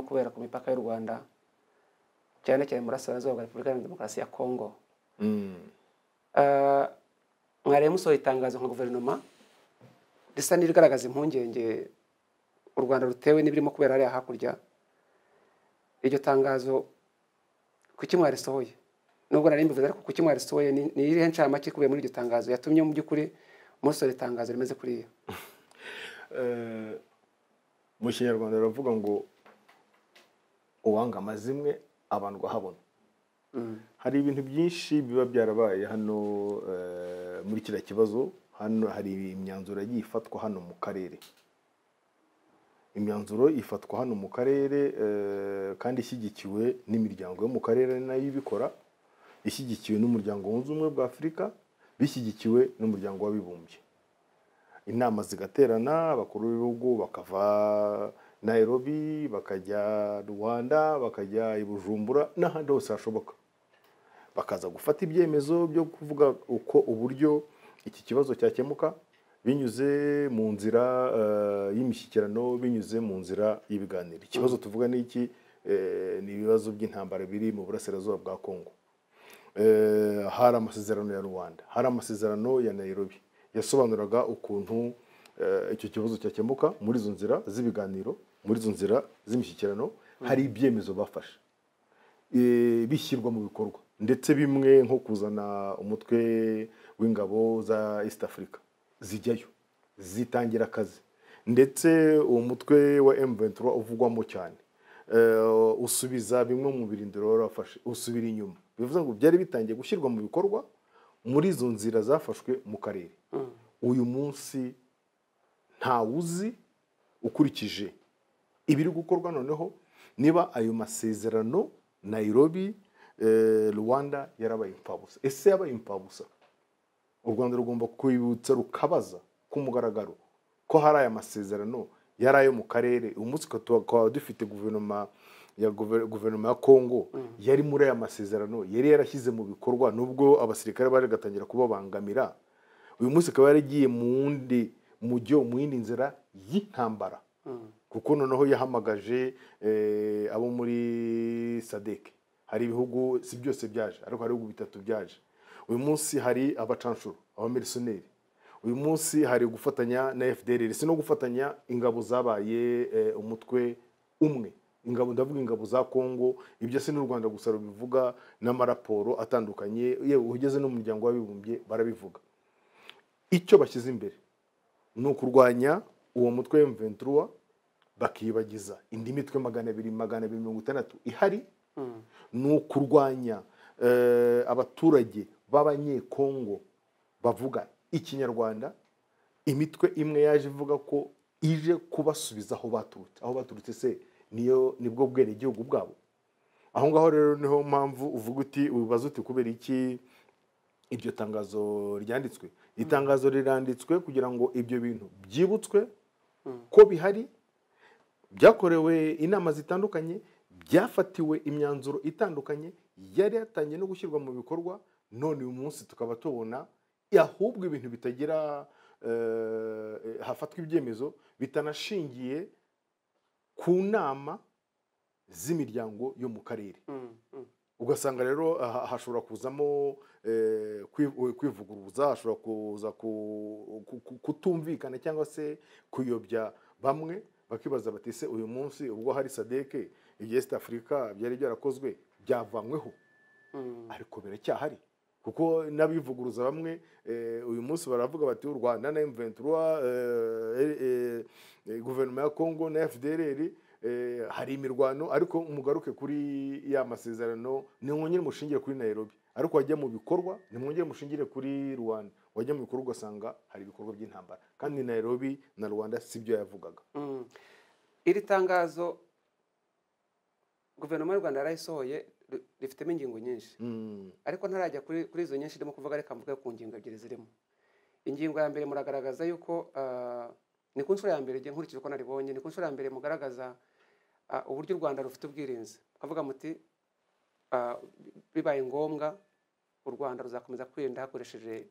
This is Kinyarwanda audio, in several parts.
kubera ku mipaka y'u rwanda cyane cyane burasirazuba bwa repubulika iharanira demokarasi ya kongo Ah, mwariya musohoye itangazo nka guverinoma risa n'irigaragaza impungenge u rwanda rutewe n'ibirimo kubera hariya hakurya iryo tangazo kuki mwarisohoye nubwo nari mbivuze ariko kuki mwarisohoye ni ni irihe ncamake ikubiye muri iryo tangazo yatumye mu by'ukuri musohora itangazo rimeze kuriya mu kinyarwanda baravuga ngo uwanga amazimwe abandwa ahabona Mm. hari ibintu byinshi biba byarabaye hano eh, muri kiriya kibazo hano hari imyanzuro yagiye ifatwa hano mu karere imyanzuro ifatwa hano mu karere eh, kandi ishyigikiwe n'imiryango yo mu karere nayo ibikora ishyigikiwe n'umuryango wunze ubumwe bwa afurika bishyigikiwe n'umuryango w'abibumbye inama zigaterana abakuru b'ibihugu bakava nairobi bakajya rwanda bakajya i bujumbura n'ahandi hose hashoboka bakaza gufata ibyemezo byo kuvuga uko uburyo iki kibazo cyakemuka binyuze mu nzira eh, y'imishyikirano binyuze mu nzira y'ibiganiro ikibazo tuvuga ni iki eh, ni ibibazo by'intambara biri mu burasirazuba bwa kongo Eh, hari amasezerano ya rwanda hari amasezerano ya nairobi yasobanuraga ukuntu eh, icyo kibazo cyakemuka muri izo nzira z'ibiganiro muri izo nzira z'imishyikirano hari ibyemezo bafashe eh, bishyirwa mu bikorwa ndetse bimwe nko kuzana umutwe w'ingabo za east africa zijyayo zitangira akazi ndetse uwo mutwe wa m23 uvugwamo cyane eh, usubiza bimwe mu birindiro wari wafashe usubira inyuma bivuze ngo byari bitangiye gushyirwa mu bikorwa muri izo nzira zafashwe mu karere uyu munsi ntawuzi ukurikije ibiri gukorwa noneho niba ayo masezerano nairobi eh, rwanda yarabaye imfabusa ese yabaye imfabusa u rwanda rugomba kwibutsa rukabaza ku mugaragaro ko hari aya masezerano yari ayo mu karere uyu munsi tukaba dufite guverinoma ya guver- guverinoma ya kongo yari muri aya masezerano yari yarashyize mu bikorwa nubwo abasirikare bari gatangira kubabangamira uyu munsi ikaba yaragiye mu wundi mujyo mu yindi nzira y'intambara kuko noneho yahamagaje eh, abo muri sadek hari ibihugu si byose byaje ariko hari ibihugu bitatu byaje uyu munsi hari abacanshuro abamirisiyoneri uyu munsi hari gufatanya na fdrr si no gufatanya ingabo zabaye eh, umutwe umwe ingabo ndavuga ingabo za kongo ibyo si n'u rwanda gusa rubivuga n'amaraporo atandukanye yewe ugeze no mu muryango w'abibumbye barabivuga icyo bashyize imbere ni ukurwanya uwo mutwe wa M23 bakiyibagiza indi mitwe magana abiri magana abiri mirongo itandatu ihari ni ukurwanya eh, abaturage b'abanyekongo bavuga ikinyarwanda imitwe imwe yaje ivuga ko ije kubasubiza aho baturutse aho baturutse se niyo nibwo bwenegihugu bwabo aho ngaho rero niho mpamvu uvuga uti ubibaza uti kubera iki iryo tangazo ryanditswe iri tangazo riranditswe kugira ngo ibyo bintu byibutswe ko bihari byakorewe inama zitandukanye byafatiwe imyanzuro itandukanye yari yatangiye no gushyirwa mu bikorwa none uyu munsi tukaba tubona ahubwo ibintu bitagira eh, hafatwa ibyemezo bitanashingiye ku nama z'imiryango yo mu karere ugasanga rero aha- hashobora kuzamo eh, kwi- kwivuguruza hashobora kuza ku- ku- ku- kutumvikana cyangwa se kuyobya bamwe bakibaza bati se uyu munsi ubwo hari sadeke ibya east africa byari byarakozwe byavanyweho ariko biracyahari kuko n'abivuguruza bamwe eh, uyu munsi baravuga bati u rwanda na m23 eh, eh, eh, guverinoma ya congo na fdrr eh, hari imirwano ariko mugaruke kuri ya masezerano nimwongere mushingire kuri nairobi ariko wajya mu bikorwa nimwongere mushingire kuri rwanda wajya mu bikorwa ugasanga hari ibikorwa by'intambara kandi nairobi na rwanda si byo yavugaga Mm. iri tangazo guverinoma y'u rwanda yarayisohoye ri- rifitemo ingingo nyinshi Mm, ariko ntarajya kuri kuri izo nyinshi ndimo kuvuga reka mvuge ku ngingo ebyiri zirimo ingingo ya mbere muragaragaza yuko ah, ni ku nshuro ya mbere igihe nkurikije uko naribonye ni ku nshuro ya mbere mugaragaza ah, uburyo u rwanda rufite ubwirinzi mukavuga muti ah, bibaye ngombwa u rwanda ruzakomeza kwirinda hakoresheje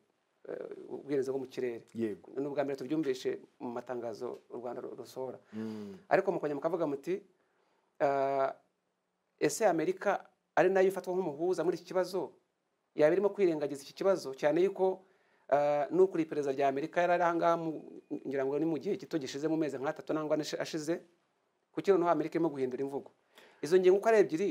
eh, ubwirinzi bwo mu kirere yego ni ubwa mbere tubyumvishe mu matangazo u rwanda ru- rusohora Mm, ariko mukongera mukavuga muti ah, ese amerika ari nayo ifatwa nk'umuhuza muri iki kibazo yaba irimo kwirengagiza iki kibazo cyane yuko ah, n'ukuriye iperereza rya amerika yari ari ahangaha mu- ngira ngo ni mu gihe gito gishize mu mezi nk'atatu nangwa ane ashize kuki noneho amerika irimo guhindura imvugo izo ngingo uko ari ebyiri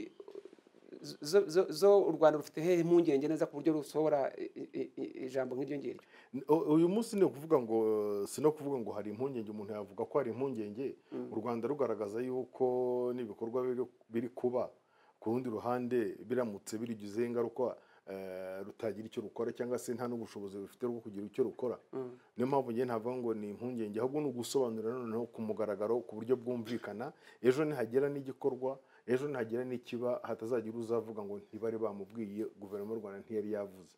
zo- zo- zo u rwanda rufite hehe impungenge neza ku buryo rusohora i- i- i- ijambo nk'iryo ngiryo U- uyu munsi ni ukuvuga ngo eh, si no kuvuga ngo hari impungenge umuntu yavuga ko hari impungenge u rwanda rugaragaza yuko n'ibikorwa biri- biri kuba ku rundi ruhande biramutse birigizeho ingaruka eh, rutagira icyo rukora cyangwa se nta n'ubushobozi rufite bwo kugira icyo rukora Mm. niyo mpamvu njye ntavuga ngo ni impungenge ahubwo ni ugusobanurira noneho ku mugaragaro ku buryo bwumvikana ejo nihagera n'igikorwa ejo nihagera n'ikiba hatazagira uzavuga ngo ntibari bamubwiye guverinoma y'u rwanda ntiyari yavuze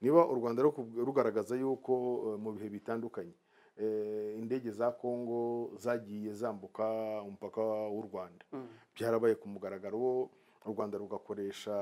niba u rwanda ruku- rugaragaza yuko eh, mu bihe bitandukanye eh, indege za kongo zagiye zambuka umupaka w'u rwanda Mm. byarabaye ku mugaragaro u rwanda rugakoresha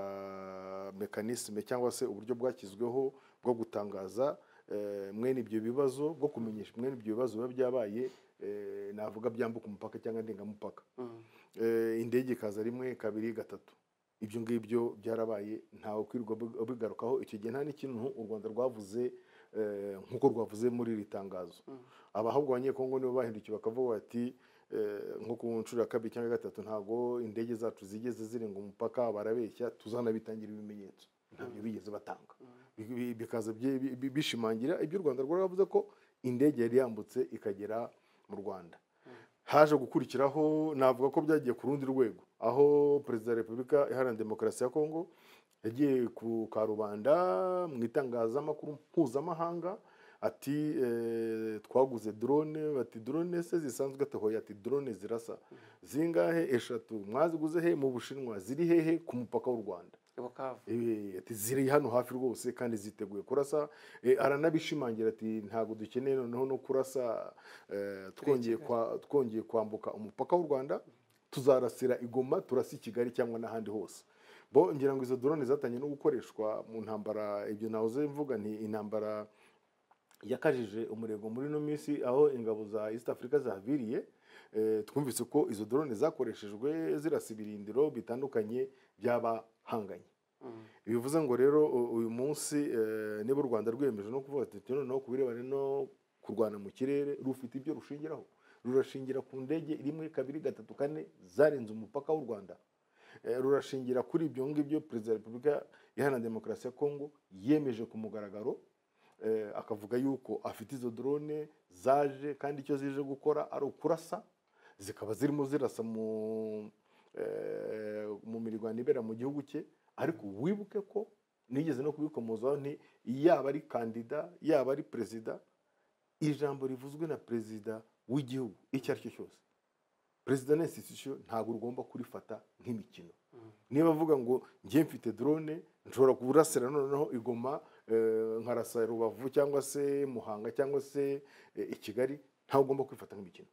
mekanisme cyangwa se uburyo bwashyizweho bwo gutangaza eh, mwene ibyo bibazo bwo kumenyesha mwene ibyo bibazo biba byabaye eh, navuga byambuka umupaka cyangwa ndengamupaka Mm. Eh, indege ikaza rimwe kabiri gatatu ibyo ngibyo byarabaye ntawe ukwirwa abi- abigarukaho icyo gihe nta n'ikintu u rwanda rwavuze eh, nk'uko rwavuze muri iri tangazo Mm. abahabwa abanyekongo nibo bahindukiye bakavuga bati eh, nko ku nshuro ya kabiri cyangwa ya gatatu ntabwo indege zacu zigeze zirenga umupaka barabeshya tuzanabitangira ibimenyetso ntabyo bigeze batanga Bi- bi- bikaza bye- bi- bi- bishimangira ibyo u rwanda rwavuze ko indege yari yambutse ikagera mu rwanda haje gukurikiraho navuga ko byagiye ku rundi rwego aho perezida wa repubulika iharanira demokarasi ya kongo yagiye ku karubanda mu itangazamakuru mpuzamahanga ati eh, twaguze drone bati drone se zisanzwe atahoye ati drone zirasa zingahe eshatu mwaziguze he mu bushinwa ziri hehe ku mupaka w'u rwanda ibukavu Eh, ati ziri hano hafi rwose kandi ziteguye kurasa Eh, aranabishimangira ati ntabwo dukeneye noneho no kurasa eh, twongeye kwa- twongeye kwambuka umupaka w'u rwanda tuzarasira igoma turasa i kigali cyangwa n'ahandi hose bo ngira ngo izo drone zatangiye no gukoreshwa mu ntambara ibyo nahoze mvuga nti intambara yakajije umurego muri ino minsi aho ingabo za east africa zahaviriye eh, twumvise ko izo drone zakoreshejwe zirasa ibirindiro bitandukanye by'abahanganye Mm. bivuze ngo rero u- uyu munsi eh, niba u rwanda rwiyemeje no kuvuga ati noneho ku birebana no kurwana mu kirere rufite ibyo rushingiraho rurashingira ku ndege rimwe kabiri gatatu kane zarenze umupaka w'u rwanda Eh, rurashingira kuri ibyo ngibyo perezida wa repubulika iharanira demokarasi ya kongo yemeje ku mugaragaro eh, akavuga yuko afite izo drone zaje kandi icyo zije gukora ari ukurasa zikaba zirimo zirasa mu eh, mu mirwano ibera mu gihugu cye ariko wibuke ko nigeze no kubikomozaho nti yaba ari kandida yaba ari perezida ijambo rivuzwe na perezida w'igihugu icyo ari cyo cyose perezida na institution ntabwo ugomba kurifata nk'imikino Mm. niba avuga ngo njye mfite drone nshobora kurasira noneho igoma eh, nkarasa rubavu cyangwa se muhanga cyangwa se eh, i kigali ntawe ugomba kwifata nk'imikino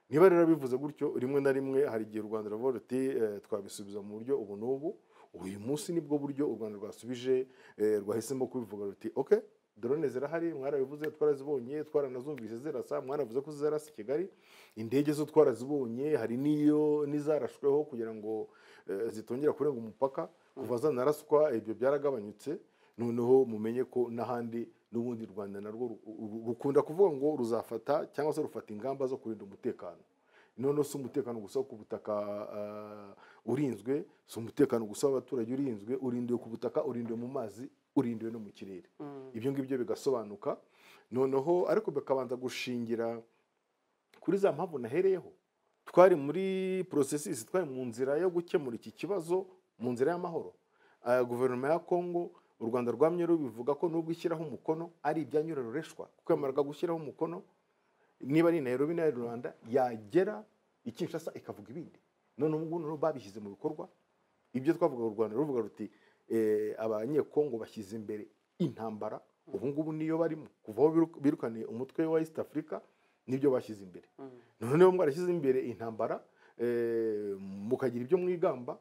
niba rero bivuze gutyo rimwe na rimwe hari igihe u rwanda ruravuga ruti eh, twabisubiza mu buryo ubu n'ubu uyu munsi nibwo buryo u rwanda rwasubije eh, rwahisemo kubivuga ruti ok drone zirahari mwarabivuze twarazibonye twaranazumvise zirasa mwaravuze ko zirasa i kigali indege zo twarazibonye hari n'iyo n'izarashweho kugira ngo eh, zitongera kurenga umupaka kuva zanaraswa ibyo byaragabanyutse noneho mumenye ko n'ahandi n'ubundi u rwanda narwo ru- ru- rukunda kuvuga ngo ruzafata cyangwa se rufata ingamba zo kurinda umutekano noneho si umutekano gusa wo ku butaka ah, urinzwe si umutekano gusa w'abaturage urinzwe urindiwe ku butaka urindiwe mu mazi urindiwe no mu kirere Mm. ibyo ngibyo bigasobanuka noneho ariko bikabanza gushingira kuri za mpamvu nahereyeho twari muri porosesisi twari mu nzira yo gukemura iki kibazo mu nzira y'amahoro Ah, guverinoma ya kongo u rwanda rwamye rubivuga ko nubwo ishyiraho umukono ari ibyanyuroreshwa kuko yamaraga gushyiraho umukono niba ari nairobi na rwanda yagera i kinshasa ikavuga ibindi none ubu ngubu noneho babishyize mu bikorwa ibyo twavuga u rwanda ruvuga ruti eh, abanyekongo bashyize imbere intambara ubu ngubu niyo barimo kuva aho biru- birukaniye umutwe wa east africa nibyo bashyize imbere Mm. none niba mwarashyize imbere intambara eh, mukagira ibyo mwigamba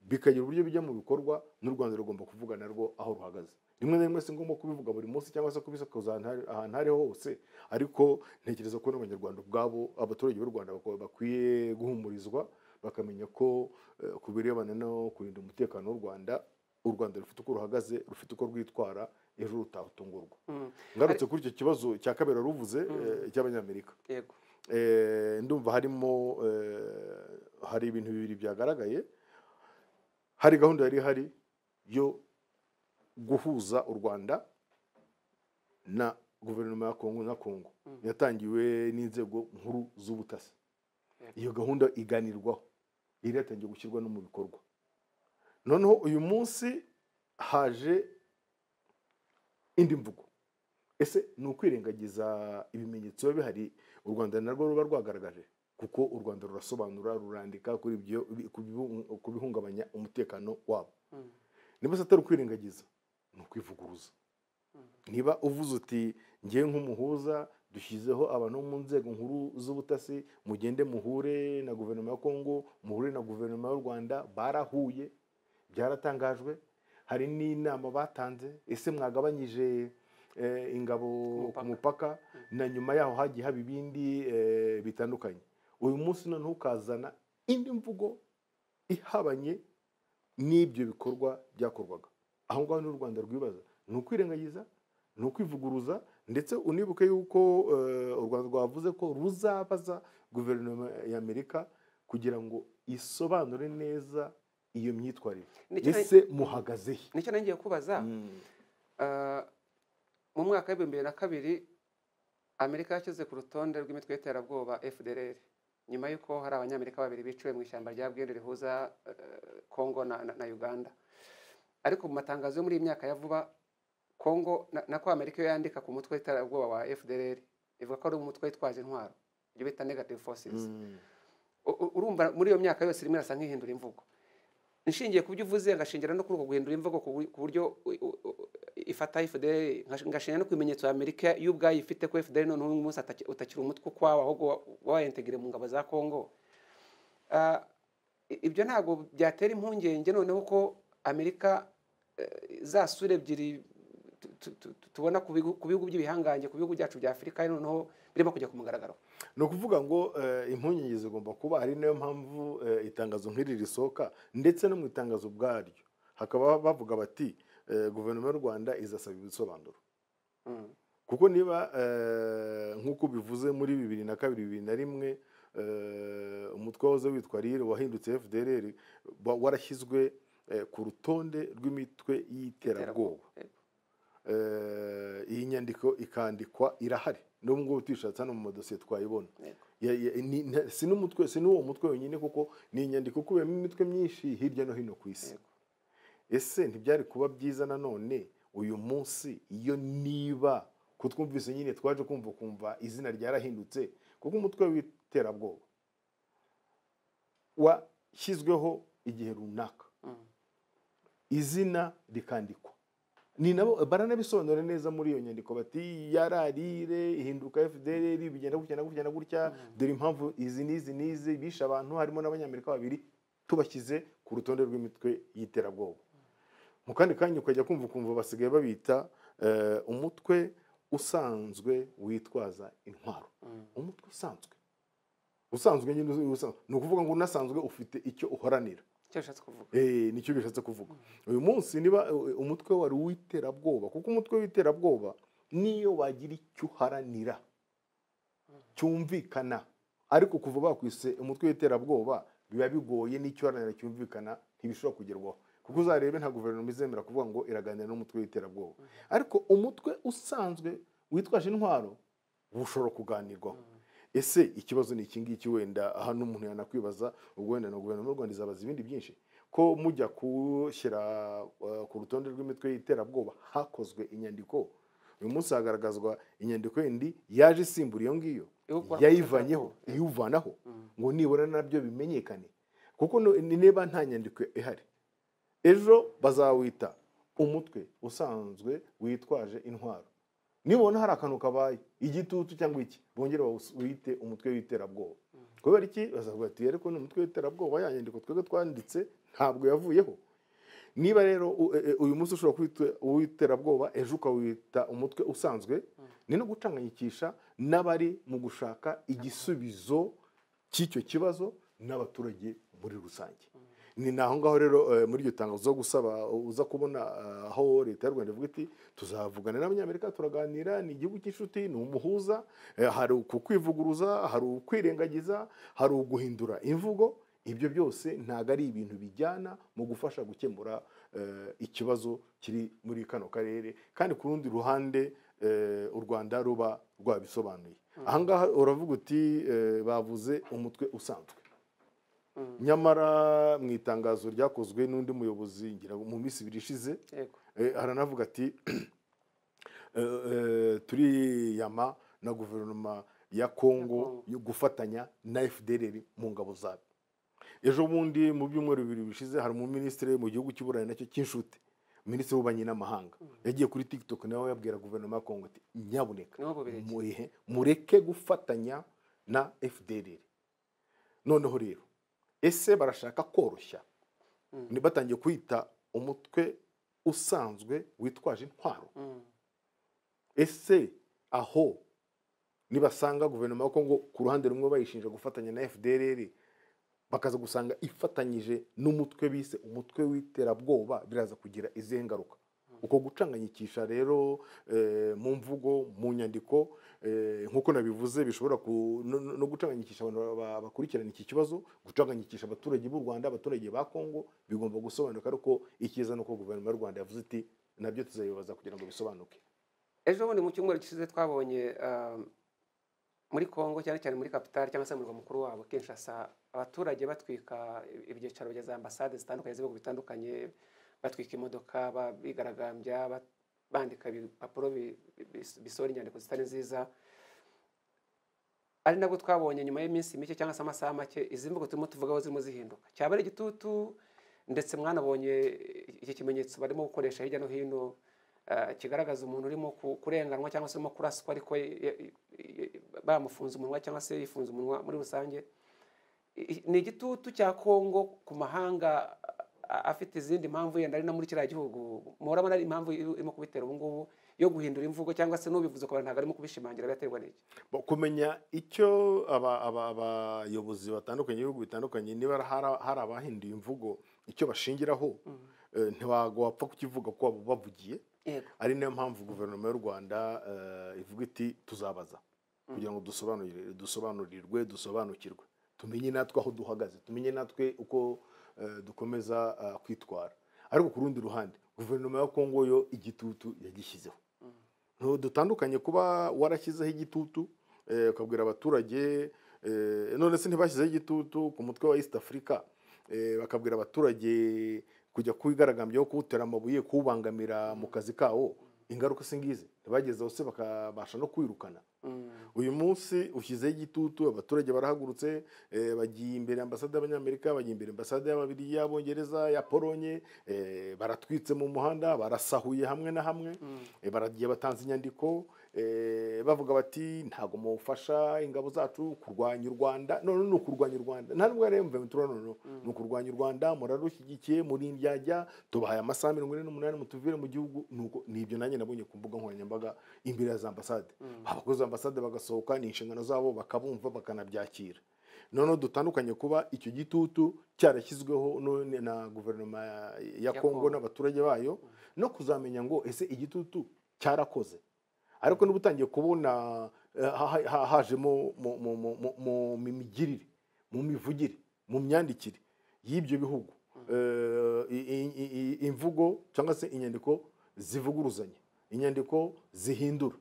bikagira uburyo bijya mu bikorwa n'u rwanda rugomba kuvuga narwo aho ruhagaze rimwe na rimwe si ngombwa kubivuga buri munsi cyangwa se kubisakuza ahantu hari- ahantu ariho hose ariko ntekereza ko n'abanyarwanda ubwabo abaturage b'u rwanda bako- bakwiye guhumurizwa bakamenya ko eh, ku birebana no kurinda umutekano w'u rwanda u rwanda rufite uko ruhagaze rufite uko rwitwara ejo rutatungurwa Mm, ngarutse kuri icyo kibazo cya kabera ruvuze eh, cy'abanyamerika yego Eh, ndumva harimo eh, hari ibintu bibiri byagaragaye hari gahunda yari ihari yo guhuza u rwanda na guverinoma ya kongo na kongo Mm. yatangiwe n'inzego nkuru z'ubutasi Yego. iyo gahunda iganirwaho yari yatangiye gushyirwa no mu bikorwa noneho uyu munsi haje indi mvugo ese ni ukwirengagiza ibimenyetso biba bihari u rwanda narwo ruba rwagaragaje kuko u rwanda rurasobanura rurandika kuri ibyo ku bihu- ku bihungabanya umutekano wabo Mm, niba se atari ukwirengagiza ni ukwivuguruza mm, niba uvuze uti ngewe nk'umuhuza dushyizeho abantu bo mu nzego nkuru z'ubutasi mugende muhure na guverinoma ya kongo muhure na guverinoma y'u rwanda barahuye byaratangajwe hari n'inama batanze ese mwagabanyije eh, ingabo Umupaka. ku mupaka na nyuma yaho hagiye haba ibindi eh, bitandukanye uyu munsi noneho ukazana indi mvugo ihabanye n'ibyo bikorwa byakorwaga aho ngaho ni rwanda rwibaza ni ukwirengagiza ni ukwivuguruza ndetse unibuke yuko eh, u rwanda rwavuze ko ruzabaza guverinoma ya amerika kugira ngo isobanure neza iyo myitwarire Nicyo nari- ese muhagaze he nicyo nari ngiye kubaza Ah, mu mwaka w'ibihumbi bibiri na kabiri amerika yashyize ku rutonde rw'imitwe y'iterabwoba fdr nyuma y'uko hari abanyamerika babiri biciwe mu ishyamba rya bwende rihuza eh, congo na, na, na uganda ariko mu matangazo yo muri iyi myaka ya vuba congo na, nako amerika yo yandika ku mutwe w'iterabwoba wa fdr ivuga ko ari umutwe witwaje intwaro ibyo bita negative forces Mm. U- u- urumva muri iyo myaka yose rimwe irasa nk'ihindura imvugo nshingiye ku byo uvuze ngashingira no kuri uko guhindura imvugo ku bu- ku buryo u- u- u- ifata FDL ngash- ngashingira no ku bimenyetso ya Amerika y'ubwayo ifite ko FDL noneho uyu munsi ataki- utakiri umutwe ukwawo ahubwo wa- wayentegire mu ngabo za Congo Ah, i- ibyo ntabwo byatera impungenge noneho ko Amerika eh, za sura ebyiri tu- tu- tu- tu- tubona ku bigu- ku bihugu by'ibihangange ku bihugu byacu bya Afurika noneho birimo kujya ku mugaragaro ni ukuvuga ngo eh, impungenge zigomba kuba ari nayo mpamvu eh, itangazo nk'iri risohoka ndetse no mu itangazo ubwaryo hakaba bavuga bati eh, guverinoma y'u rwanda izasaba ibisobanuro Mm, kuko niba eh, nk'uko bivuze muri bibiri na kabiri bibiri na rimwe eh, umutwe wahoze witwa rire wahindutse fdrr wa- warashyizwe eh, ku rutonde rw'imitwe y'iterabwoba Iterabwoba. Eh, iyi nyandiko ikandikwa irahari n'ubu ngubu tuyishatse hano mu madosiye twayibona yego. ya, ya, ni, nta- si n'umutwe si n'uwo mutwe wenyine kuko ni inyandiko ukubiyemo imitwe myinshi hirya no hino ku isi Yego. ese ntibyari kuba byiza nanone uyu munsi iyo niba kutwumvise nyine twaje kumva kumva izina ryarahindutse kuko umutwe w'iterabwoba washyizweho igihe runaka Mm. izina rikandikwa ni nabo baranabisobanura neza muri iyo nyandiko bati yararire ihinduka fdr bigenda gutya na gutya na gutya dore impamvu izi n'izi n'izi bishe abantu harimo n'abanyamerika babiri tubashyize ku rutonde rw'imitwe y'iterabwoba mu kandi kanya ukajya kumva ukumva basigaye babita eh, umutwe usanzwe witwaza intwaro Mm. umutwe usanzwe usanzwe nyine usanzwe ni ukuvuga ngo unasanzwe ufite icyo uhoranira icyo bishatse kuvuga Eh, nicyo bishatse kuvuga uyu munsi niba eh, umutwe wari uw'iterabwoba kuko umutwe w'iterabwoba niyo wagira icyo uharanira cyumvikana ariko kuva bakwise umutwe w'iterabwoba biba bigoye n'icyo uharanira cyumvikana ntibishobora kugerwaho kuko uzarebe nta guverinoma izemera kuvuga ngo iraganira n'umutwe w'iterabwoba ariko umutwe usanzwe witwaje intwaro bushobora kuganirwaho ese ikibazo ni iki ngiki wenda hano umuntu yanakwibaza ubwo wenda na guverinoma y'u rwanda izabaza ibindi byinshi ko mujya kushyira eh, ku rutonde rw'imitwe y'iterabwoba hakozwe inyandiko uyu munsi hagaragazwa inyandiko yindi yaje isimbura iyo ngiyo Yo gukora- yayivanyeho iwuvanaho Mm. ngo nibura nabyo bimenyekane kuko nu- ni- niba nta nyandiko ihari ejo bazawita umutwe usanzwe witwaje intwaro nibona hari akantu kabaye igitutu cyangwa iki bongere bawus- wite umutwe w'iterabwoba kubera iki bazavuga ati ariko ni umutwe w'iterabwoba ya nyandiko twebwe twanditse ntabwo yavuyeho niba rero u- e- e- uyu munsi ushobora kwita uw'iterabwoba ejo ukawita umutwe usanzwe ni no gucanganyikisha n'abari mu gushaka igisubizo cy'icyo kibazo n'abaturage muri rusange ni naho ngaho rero eh, muri iryo tangazo zo gusaba uza kubona eh, aho leta y'u rwanda ivuga iti tuzavugana n'abanyamerika turaganira ni igihugu cy'inshuti ni umuhuza eh, hari ukukwivuguruza hari ukwirengagiza hari uguhindura imvugo ibyo byose ntabwo ari ibintu bijyana mu gufasha gukemura eh, ikibazo kiri muri kano karere kandi ku rundi ruhande eh, u rwanda ruba rwabisobanuye ahangaha uravuga uti eh, bavuze umutwe usanzwe nyamara mu itangazo ryakozwe n'undi muyobozi ngira ngo mu minsi ibiri ishize yego eh, aranavuga ati eh, eh, turiyama na guverinoma ya kongo Congo. yo gufatanya na fdrr mu ngabo zayo ejo bundi mu byumweru bibiri bishize hari umuminisitiri mu gihugu cy'u burayi nacyo cy'inshuti minisitiri w'ububanyi n'amahanga yagiye kuri tiktok nawe yabwira guverinoma ya kongo ati nyabuneka nibo bubiligi muhe mureke gufatanya na fdrr noneho rero ese barashaka koroshya Mm. ni batangiye kwita umutwe usanzwe witwaje intwaro Mm. ese aho nibasanga guverinoma ya kongo ku ruhande rumwe bayishinja gufatanya na fdrr bakaza gusanga ifatanyije n'umutwe bise umutwe w'iterabwoba biraza kugira izihe ngaruka uko gucanganyikisha rero eh, mu mvugo mu nyandiko eh, nk'uko nabivuze bishobora ku- no- no no gucanganyikisha abantu ba- bakurikirana iki kibazo gucanganyikisha abaturage b'u rwanda abaturage ba kongo bigomba gusobanuka ariko icyiza ni uko guverinoma y'u rwanda yavuze iti nabyo tuzabibaza kugira ngo bisobanuke ejo bundi mu cyumweru gishize twabonye ah, muri congo cyane cyane muri kapitali cyangwa se mu murwa mukuru wabo kinshasa abaturage batwika ibyicaro bya za ambasade zitandukanye z'ibihugu bitandukanye batwika imodoka ba- bigaragambya ba- bandika ibipapuro bi- bi- bisohora inyandiko zitari nziza ari nabwo twabonye nyuma y'iminsi mike cyangwa se amasaha make izi mvugo turimo tuvugaho zirimo zihinduka cyaba ari igitutu ndetse mwanabonye iki kimenyetso barimo gukoresha hirya no hino ah, kigaragaza umuntu urimo ku- kurenganwa cyangwa se urimo kuraswa ariko ye- ye- ye- bamufunze umunwa cyangwa se yifunze umunwa muri rusange I- i- ni igitutu cya kongo ku mahanga ah, afite izindi mpamvu yenda ari no muri kiriya gihugu muhorabona ari impamvu irimo kubitera ubu ngubu yo guhindura imvugo cyangwa se n'ubivuze ku bantu ntabwo arimo kubishimangira byaterwa n'iki Bo- kumenya icyo aba- aba- abayobozi batandukanye b'ibihugu bitandukanye niba hari- hari abahinduye imvugo icyo bashingiraho eh, ntiwago wapfa kukivuga ko waba ubavugiye yego ari nayo mpamvu guverinoma y'u rwanda eh, ivuga iti tuzabaza kugira ngo dusobanurire dusobanurirwe dusobanukirwe tumenye natwe aho duhagaze tumenye natwe uko eh, dukomeza eh, kwitwara ariko ku rundi ruhande guverinoma ya kongo yo igitutu yagishyizeho Ntabwo dutandukanye kuba warashyizeho igitutu eh, ukabwira abaturage eh, none se ntibashyizeho igitutu ku mutwe wa east africa eh, bakabwira abaturage kujya kuwigaragambyaho kuwutera amabuye kuwubangamira mu kazi kawo ingaruka si ngizi ntibagezeho se bakabasha no kwirukana Mm. uyu munsi ushyizeho igitutu abaturage barahagurutse eh, bagiye imbere ambasade y'abanyamerika bagiye imbere ambasade y'ababiligi y'abongereza ya polonye eh, baratwitse mu muhanda barasahuye hamwe na hamwe Eh, baragiye batanze inyandiko eh, bavuga bati ntabwo mufasha ingabo zacu kurwanya u rwanda none ni ukurwanya u rwanda nta nubwo rero mvuye noneho ni ukurwanya u rwanda murarushyigikiye muri indyajya tubahaye amasaha mirongo ine n'umunani mutuvire mu gihugu Nuko ni ibyo nanjye nabonye ku mbuga nkoranyambaga imbere ya za ambasade abakozi ba ambasade bagasohoka ni inshingano zabo bakabumva bakanabyakira noneho dutandukanye kuba icyo gitutu cyarashyizweho none na guverinoma ya- ya Ya kongo Congo. n'abaturage bayo no kuzamenya ngo ese igitutu cyarakoze ariko niba utangiye kubona eh, ha- ha- hajemo mu- mu- mu- mu- mu mimigirire mu mivugire mu myandikire y'ibyo bihugu eh, i- i- i- i- imvugo cyangwa se inyandiko zivuguruzanya inyandiko zihindura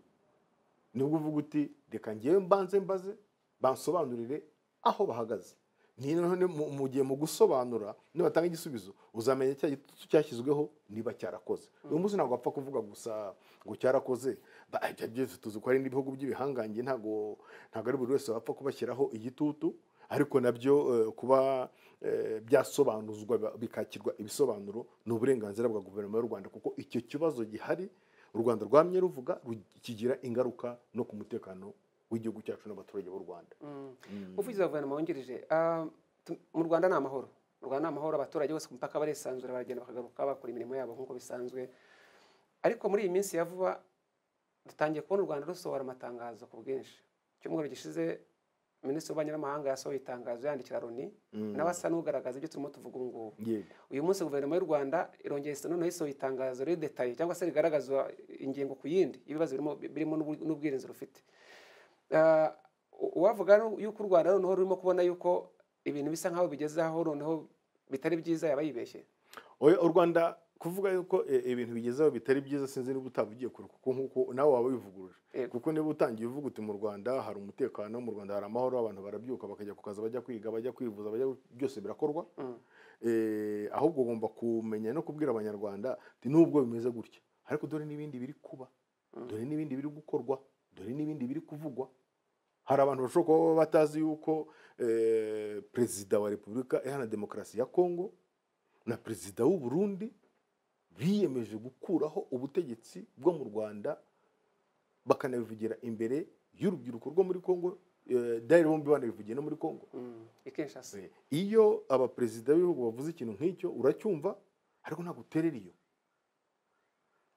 nibwo uvuga uti reka ngewe mbanze mbaze bansobanurire aho bahagaze Ni noneho ni- mu- mu gihe mu gusobanura nibatanga igisubizo uzamenya cya gitutu cyashyizweho niba cyarakoze uyu munsi ntabwo wapfa kuvuga gusa ngo cyarakoze Ba- ibyo byose tuzi ko hari n'ibihugu by'ibihangange ntabwo ntabwo ari buri wese wapfa kubashyiraho igitutu ariko nabyo eh, kuba eh, byasobanuzwa ba- bikakirwa ibisobanuro ni uburenganzira bwa guverinoma y'u rwanda kuko icyo kibazo gihari u rwanda rwamye ruvuga ru- kigira ingaruka no ku mutekano w'igihugu cyacu n'abaturage b'u rwanda Mm. umuvugizi wa guverinoma wungirije ah, tu- mu rwanda ni amahoro mu rwanda ni amahoro abaturage bose ku mupaka barisanzura baragenda bakagaruka bakora imirimo yabo nk'uko bisanzwe ariko muri iyi minsi ya vuba dutangiye kubona u rwanda rusohora amatangazo ku bwinshi icyumweru gishize minisitiri w'ububanyi n'amahanga yasohoye itangazo yandikira loni nawe asa n'ugaragaza ibyo turimo tuvuga ubu ngubu yego uyu munsi guverinoma y'u rwanda irongera isa noneho isohoye itangazo riri detaye cyangwa se rigaragaza ingingo ku yindi y'ibibazo birimo birimo n'ubwi- n'ubwirinzi rufite Ah, u- uwavuga nu- yuko u rwanda noneho rurimo kubona yuko ibintu bisa nk'aho bigeze aho noneho bitari byiza yaba yibeshye Oya, u rwanda kuvuga yuko eh, ibintu bigezeho bitari byiza sinzi niba utaba ugiye kure kuko nk'uko nawe waba wivuguruje Yego. kuko niba utangiye uvuga uti mu rwanda hari umutekano mu rwanda hari amahoro abantu barabyuka bakajya ku kazi bajya kwiga bajya kwivuza bajya byose birakorwa Mm. Eh, ahubwo ugomba kumenya no kubwira abanyarwanda ati nubwo bimeze gutya ariko dore n'ibindi biri kuba dore n'ibindi biri gukorwa dore n'ibindi biri kuvugwa hari abantu bashobora kuba baba batazi yuko eh, perezida wa repubulika iharanira demokarasi ya kongo na perezida w'u Burundi biyemeje gukuraho ubutegetsi bwo mu rwanda bakanabivugira imbere y'urubyiruko rwo muri kongo eh, dayari bombi banabivugiye no muri kongo Mm. i kinshasa Eh, iyo abaperezida b'ibihugu bavuze ikintu nk'icyo uracyumva ariko ntabwo uterera iyo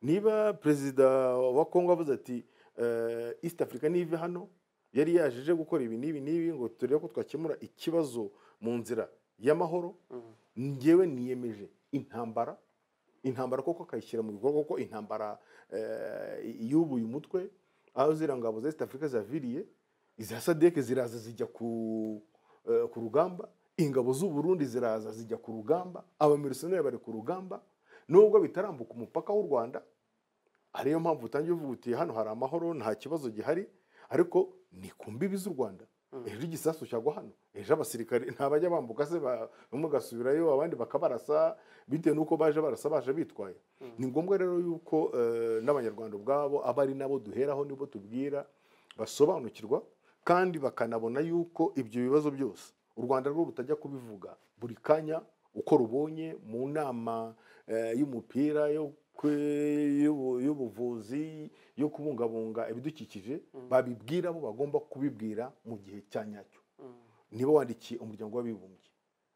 niba perezida wa kongo avuze ati eh, east africa nive hano yari yaje aje gukora ibi n'ibi n'ibi ngo turebe ko twakemura ikibazo mu nzira y'amahoro Mm. njyewe niyemeje intambara intambara koko akayishyira mu bikorwa kuko intambara eh, yubuye umutwe aho ziriya ngabo za east africa zaviriye iza sadeke ziraza zijya ku eh, ku rugamba ingabo z'u Burundi ziraza zijya ku rugamba abamilisiyoneri bari ku rugamba nubwo bitarambuka umupaka w'u rwanda ariyo mpamvu utangiye uvuga uti hano hari amahoro nta kibazo gihari ariko ni ku mbibi z'u rwanda ejo igisasu cyagwa hano ejo abasirikare ntabajya bambuka se ba- bamwe bagasubirayo abandi bakabarasa bitewe n'uko baje barasa baje bitwaye ni ngombwa rero yuko eh, n'abanyarwanda ubwabo aba ari nabo duheraho nibo tubwira basobanukirwa kandi bakanabona yuko ibyo bibazo byose u rwanda rwo rutajya kubivuga buri kanya uko rubonye mu nama eh, y'umupira yo kwe- y'ubu- y'ubuvuzi yo kubungabunga ibidukikije babibwira abo bagomba kubibwira mu gihe cya nyacyo Mm. niba wandikiye umuryango w'abibumbye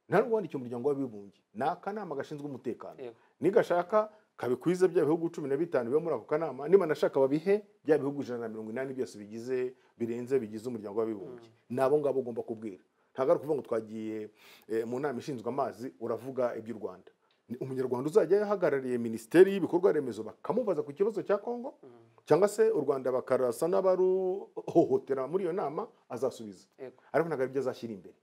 nta n'ubwo wandikiye umuryango w'abibumbye ni akanama gashinzwe umutekano Yego. nigashaka kabikwiza bya bihugu cumi na bitanu biba muri ako kanama niba nashaka babihe bya bihugu ijana na mirongo inani byose bigize birenze bigize umuryango w'abibumbye ni abo ngabo ugomba kubwira ntabwo ari ukuvuga ngo twagiye eh, mu nama ishinzwe amazi uravuga iby'u rwanda Ni umunyarwanda uzajya ahagarariye minisiteri y'ibikorwa remezo bakamubaza ku kibazo cya kongo cyangwa se u rwanda bakarasa n'abaruhohotera muri iyo nama azasubiza Yego. ariko ntabwo aribyo azashyira imbere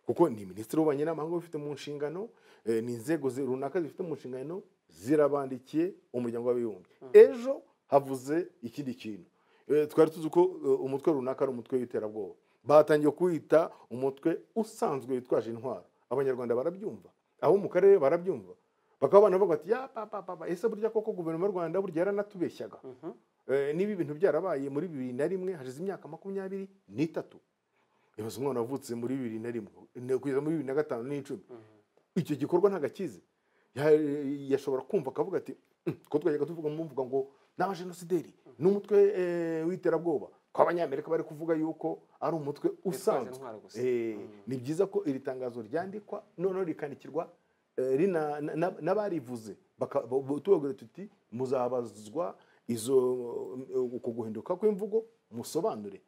kuko ni minisitiri w'ububanyi n'amahanga ubifite mu nshingano eh, ni inzego zi- runaka zifite mu nshingano zirabandikiye umuryango w'abibumbye ejo havuze ikindi kintu Eh, twari tuzi ko eh, umutwe runaka ari umutwe w'iterabwoba batangiye kuwita umutwe usanzwe witwaje intwaro abanyarwanda barabyumva abo mu karere barabyumva bakaba banavuga bati ya papa papa ese burya koko guverinoma y'u rwanda burya yaranatubeshyaga Mhm. Eh, niba ibintu byarabaye muri bibiri na rimwe hashize imyaka makumyabiri n'itatu ibaze umwana wavutse muri bibiri na rimwe ne- kugeza muri bibiri na gatanu n'icumi icyo gikorwa ntabwo akizi Ya- yashobora kumva akavuga ati "Mm, ko twajyaga tuvuga mu mvuga ngo n'abajenosideri n'umutwe eh, w'iterabwoba ko abanyamerika bari kuvuga yuko ari umutwe usanzwe intwaro gusa. Eh, ni byiza ko iri tangazo ryandikwa noneho rikandikirwa eh, rina- na- na- n'abarivuze baka- bo- bo- tubabwira tuti muzabazwa izo eh, uko guhinduka kw'imvugo musobanure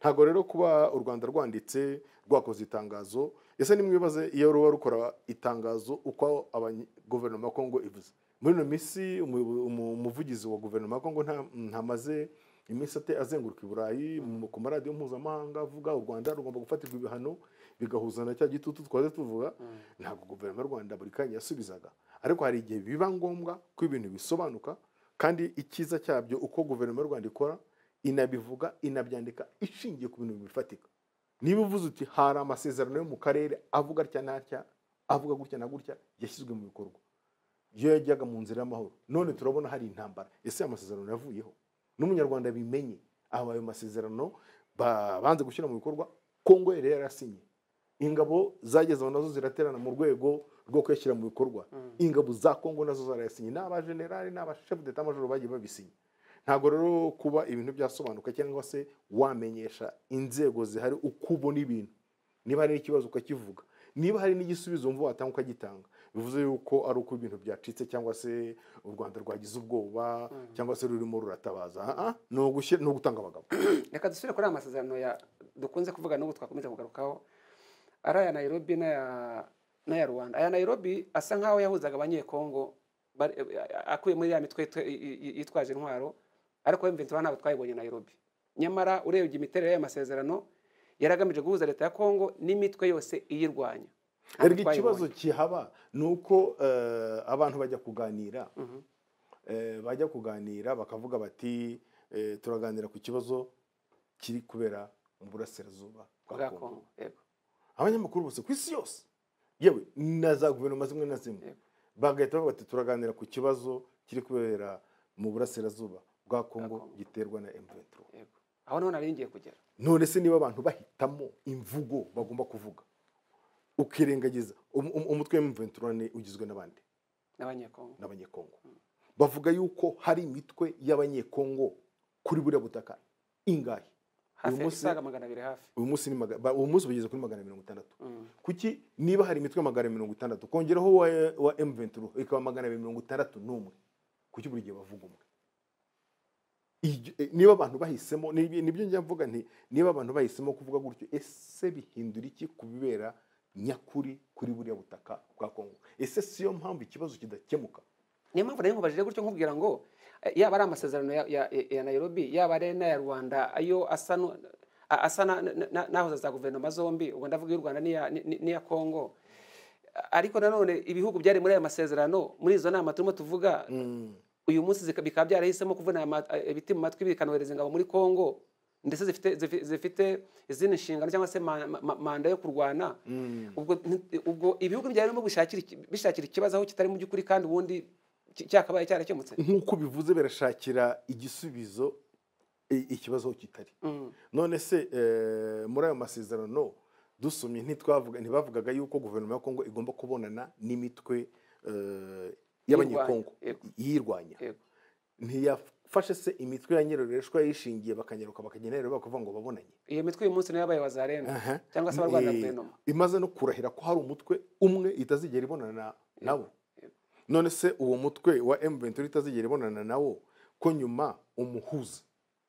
ntabwo rero kuba u rwanda rwanditse rwakoze itangazo ese nimwibaze iyo ruba rukora itangazo uko abanye- guverinoma ya kongo ivuze muri ino minsi umu- umu- umuvugizi wa guverinoma ya kongo nta- ntamaze iminsi ate azenguruka i burayi mu- ku maradiyo mpuzamahanga avuga u rwanda rugomba gufatirwa ibihano bigahuza na cya gitutu twaje tuvuga ntabwo guverinoma y'u rwanda buri kanya yasubizaga ariko hari igihe biba ngombwa ko ibintu bisobanuka kandi icyiza cyabyo uko guverinoma y'u rwanda ikora inabivuga inabyandika ishingiye ku bintu bifatika niba uvuze uti hari amasezerano yo mu karere avuga atya n'atya avuga gutya na gutya yashyizwe mu bikorwa iyo yajyaga mu nzira y'amahoro none turabona hari intambara ese ayo masezerano yavuyeho n'umunyarwanda bimenye aho ayo masezerano ba- banze gushyira mu bikorwa kongo yari yarasinye ingabo zagezeho nazo ziraterana mu rwego rwo kuyashyira mu bikorwa ingabo za kongo nazo zarayasinye ni abajenerali ni abashefu d'etat majoro bagiye babisinye ntabwo rero kuba ibintu byasobanuka cyangwa se wamenyesha inzego zihari uko ubona ibintu niba hari n'ikibazo ukakivuga niba hari n'igisubizo wumva watanga ukagitanga bivuze yuko ari uko ibintu byacitse cyangwa se u rwanda rwagize ubwoba cyangwa se rurimo ruratabaza Ah, ah, ni ugushyira- ni ugutanga abagabo reka dusubire kuri aya masezerano ya dukunze kuvuga n'ubu twakomeza kugarukaho ari aya nayirobi n'aya n'aya rwanda aya nayirobi asa nk'aho yahuzaga abanyekongo bari- akuye muri ya mitwe yitwe- yi- yi- yitwaje intwaro ariko mventura ntabwo twayibonye nayirobi nyamara urebye imiterere y'aya masezerano yari agamije guhuza leta ya kongo n'imitwe yose iyirwanya Ntabwo erega ikibazo twayibonye. kihaba ni uko eh, abantu bajya kuganira Mhm. eh, bajya kuganira bakavuga bati eh, turaganira ku kibazo kiri kubera mu burasirazuba bwa bwa kongo kongo yego abanyamakuru bose ku isi yose yewe na za guverinoma zimwe na zimwe Yego. bagahita bavuga bati turaganira ku kibazo kiri kubera mu burasirazuba bwa kongo Kongo. giterwa na m23 yego aho niho nari ngiye kugera none se niba abantu bahitamo imvugo bagomba kuvuga ukirengagiza um- um- umutwe w'imventurane ugizwe n'abandi n'abanyekongo n'abanyekongo bavuga yuko hari imitwe y'abanyekongo kuri buriya butaka ingahe hafi munsi- isaga magana abiri hafi uyu munsi ni maga- ba- uyu munsi bageze kuri magana mirongo itandatu Mm. kuki niba hari imitwe magana mirongo itandatu kongeraho wa, wa m23 ikaba magana abiri mirongo itandatu n'umwe kuki buri gihe bavuga umwe Iryo- eh, niba abantu bahisemo nibyo nibyo njya mvuga nti niba abantu bahisemo kuvuga gutyo ese bihindura iki ku bibera nyakuri kuri buriya butaka bwa kongo ese siyo mpamvu ikibazo kidakemuka niyo mpamvu nayo nkubajije gutyo nkubwira ngo eh, yaba ari amasezerano ya, ya, ya nairobi yaba ari n'aya rwanda ayo asa nu- a- asa na- na- na- n'ahuza za guverinoma zombi ubwo ndavuga iy'u rwanda n'iya ni- n'iya kongo ariko nanone ibihugu byari muri aya masezerano muri izo nama turimo tuvuga uyu munsi zika- bikaba byarahisemo kuvuna aya ma- eh, ibiti mu matwi bikanohereza ingabo muri kongo ndetse zifite zifi- zifite izindi nshingano cyangwa se ma- ma- ma- manda yo kurwana ubwo nti- ubwo ibihugu byari birimo gushakira iki- bishakira ikibazo aho kitari mu by'ukuri kandi ubundi ki- cyakabaye cyarakemutse nk'uko bivuze barashakira igisubizo i- ikibazo aho kitari Mm. none se eh, muri ayo masezerano dusomye ntitwavuga ntibavugaga yuko guverinoma ya kongo igomba kubonana n'imitwe eh, y'abanyekongo Yego. yirwanya Yego. ntiyafashe se imitwe ya nyiroreshwa yishingiye bakanyaruka bakagenda rero bakavuga ngo babonanye iyo mitwe uyu munsi niyo yabaye wazarenda Aha. cyangwa se abarwanira Eh, guverinoma imaze no kurahira ko hari umutwe umwe itazigera ibonana na- nawo none se uwo mutwe wa m23 itazigera ibonana nawo ko nyuma umuhuza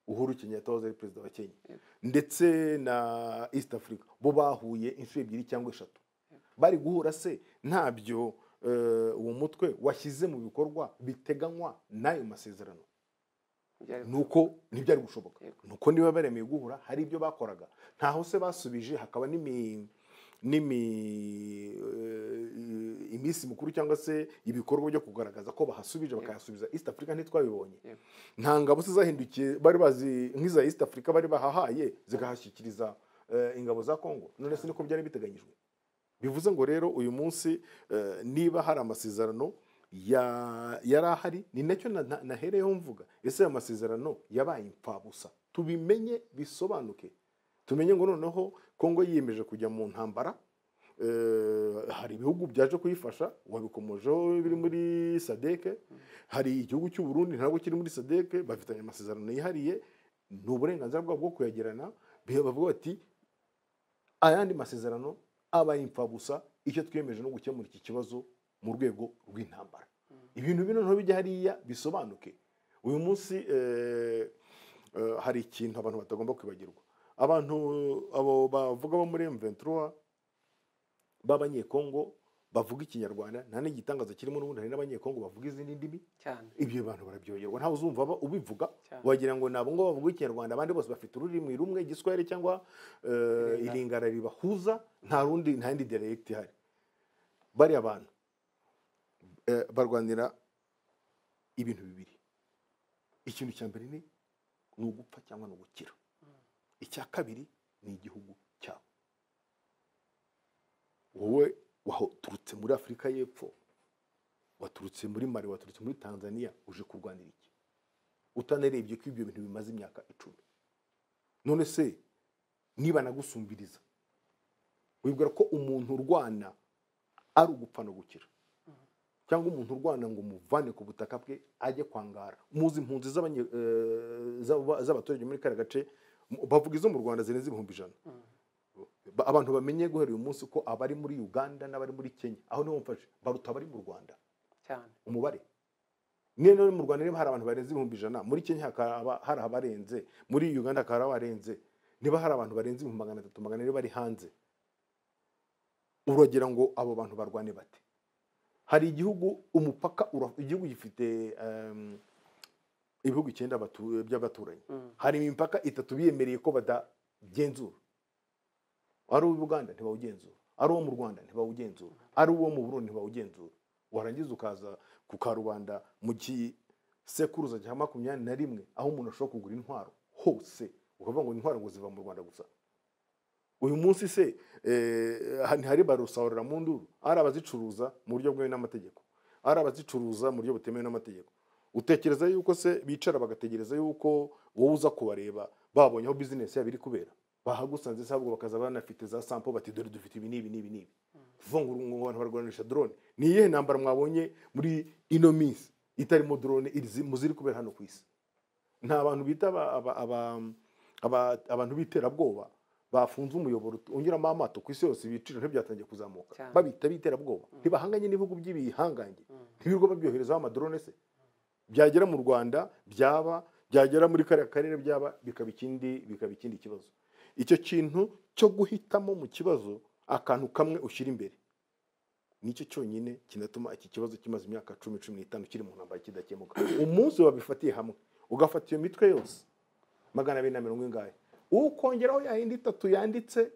uhuru kenyatta wahoze ari perezida wa kenya ndetse na east africa bo bahuye inshuro ebyiri cyangwa eshatu bari guhura se ntabyo eh, uwo mutwe washyize mu bikorwa biteganywa n'ayo masezerano Byari- nuko ntibyari gushoboka Yego. nuko niba baremeye guhura hari ibyo bakoraga ntaho se basubije hakaba n'imi n'imi eh, iminsi mikuru cyangwa se ibikorwa byo kugaragaza ko bahasubije bakayasubiza east africa ntitwabibonye Yego. nta ngabo se zahindukiye bari bazi nk'iza east africa bari bahahaye zigahashyikiriza eh, ingabo za congo none se niko byari biteganyijwe bivuze ngo rero uyu munsi eh, niba hari amasezerano ya- yari ahari ni nacyo na- na- nahereyeho mvuga ese aya masezerano yabaye imfabusa tubimenye bisobanuke tumenye ngo noneho kongo yiyemeje kujya mu ntambara eh, hari ibihugu byaje kuyifasha wabikomojeho biri muri sadeke hari igihugu cy'u Burundi ntabwo kiri muri sadeke bafitanye amasezerano yihariye ni uburenganzira bwabo bwo kuyagirana bavuga bati ayandi masezerano abaye imfabusa icyo twiyemeje no gukemura iki kibazo mu rwego rw'intambara ibintu bino noneho bijya hariya bisobanuke uyu munsi eh, eh, hari ikintu abantu batagomba kwibagirwa abantu abo bavuga bo muri M23 b'abanyekongo bavuga ikinyarwanda nta n'igitangaza kirimo n'ubundi hari n'abanyekongo bavuga izindi ndimi cyane ibyo abantu barabyoherwa ntawe uzumva aba- ubivuga Cyane. wagira ngo nabo ngo bavuga ikinyarwanda abandi bose bafite ururimi rumwe igiswahili cyangwa eh, ilingara ribahuza nta rundi nta yindi dialect ihari bariya bantu eh, barwanira ibintu bibiri ikintu cya mbere ni ni ugupfa cyangwa ni ugukira icya kabiri ni igihugu cyabo wowe waturutse muri afurika y'epfo waturutse muri mari waturutse muri tanzania uje kurwanira iki utanarebye ko ibyo bintu bimaze imyaka icumi none se niba nagusumbiriza wibwira ko umuntu urwana ari ugupfa no gukira cyangwa umuntu urwana ngo umuvane ku butaka bwe ajye kwangara muzi impunzi z'abanye- eh, z'aba- z'abaturage muri kariya gace mu- bavuga izo mu rwanda zirenze ibihumbi ijana Ba- abantu bamenye guhera uyu munsi ko abari muri uganda n'abari muri kenya aho niho mfashe baruta abari mu rwanda cyane umubare niyo rero mu rwanda niba hari abantu barenze ibihumbi ijana muri kenya hakaba hari abarenze muri uganda hakaba hari abarenze niba hari abantu barenze ibihumbi magana atatu magana ane bari hanze uragira ngo abo bantu barwane bate hari igihugu umupaka ura- igihugu gifite em, ibihugu icyenda batu- by'abaturanyi Mm. hari imipaka itatu biyemereye ko batagenzura ari uw'i buganda ntibawugenzura ari uwo mu rwanda ntibawugenzura ari uwo mu burundi ntibawugenzura warangiza ukaza ku karubanda mu gisekuruza cya makumyabiri na rimwe aho umuntu ashobora kugura intwaro hose ukavuga ngo intwaro ngo ziva mu rwanda gusa uyu munsi se eh, ntihari barusahurira mu nduru ari abazicuruza mu buryo bwemewe n'amategeko ari abazicuruza mu buryo butemewe n'amategeko utekereza yuko se bicara bagategereza yuko wowe uza kubareba babonye aho bizinesi yabo iri kubera bahagusanze se ahubwo bakaza banafite za sampo bati dore dufite ibi n'ibi n'ibi n'ibi kuvuga ngo ngo abantu barwanisha drone ni iyihe ntambara mwabonye muri ino minsi itarimo drone iri- muziri kubera hano ku isi nta bantu bita aba- aba- aba- aba- abantu b'iterabwoba bafunze umuyoboro unyuramo amato ku isi yose ibiciro ntibyatangiye kuzamuka Cyane. babita b'iterabwoba ntibahanganye n'ibihugu by'ibihangange Mm. ntibirirwa babyoherezaho amadrone se byagera mu rwanda byaba byagera muri kariya karere byaba bikaba ikindi bikaba ikindi kibazo icyo kintu cyo guhitamo mu kibazo akantu kamwe ushyira imbere nicyo cyonyine kinatuma iki kibazo kimaze imyaka cumi cumi n'itanu kiri mu ntambara kidakemuka umunsi wabifatiye hamwe ugafata iyo mitwe yose magana abiri na mirongo ingahe ukongeraho yayindi itatu yanditse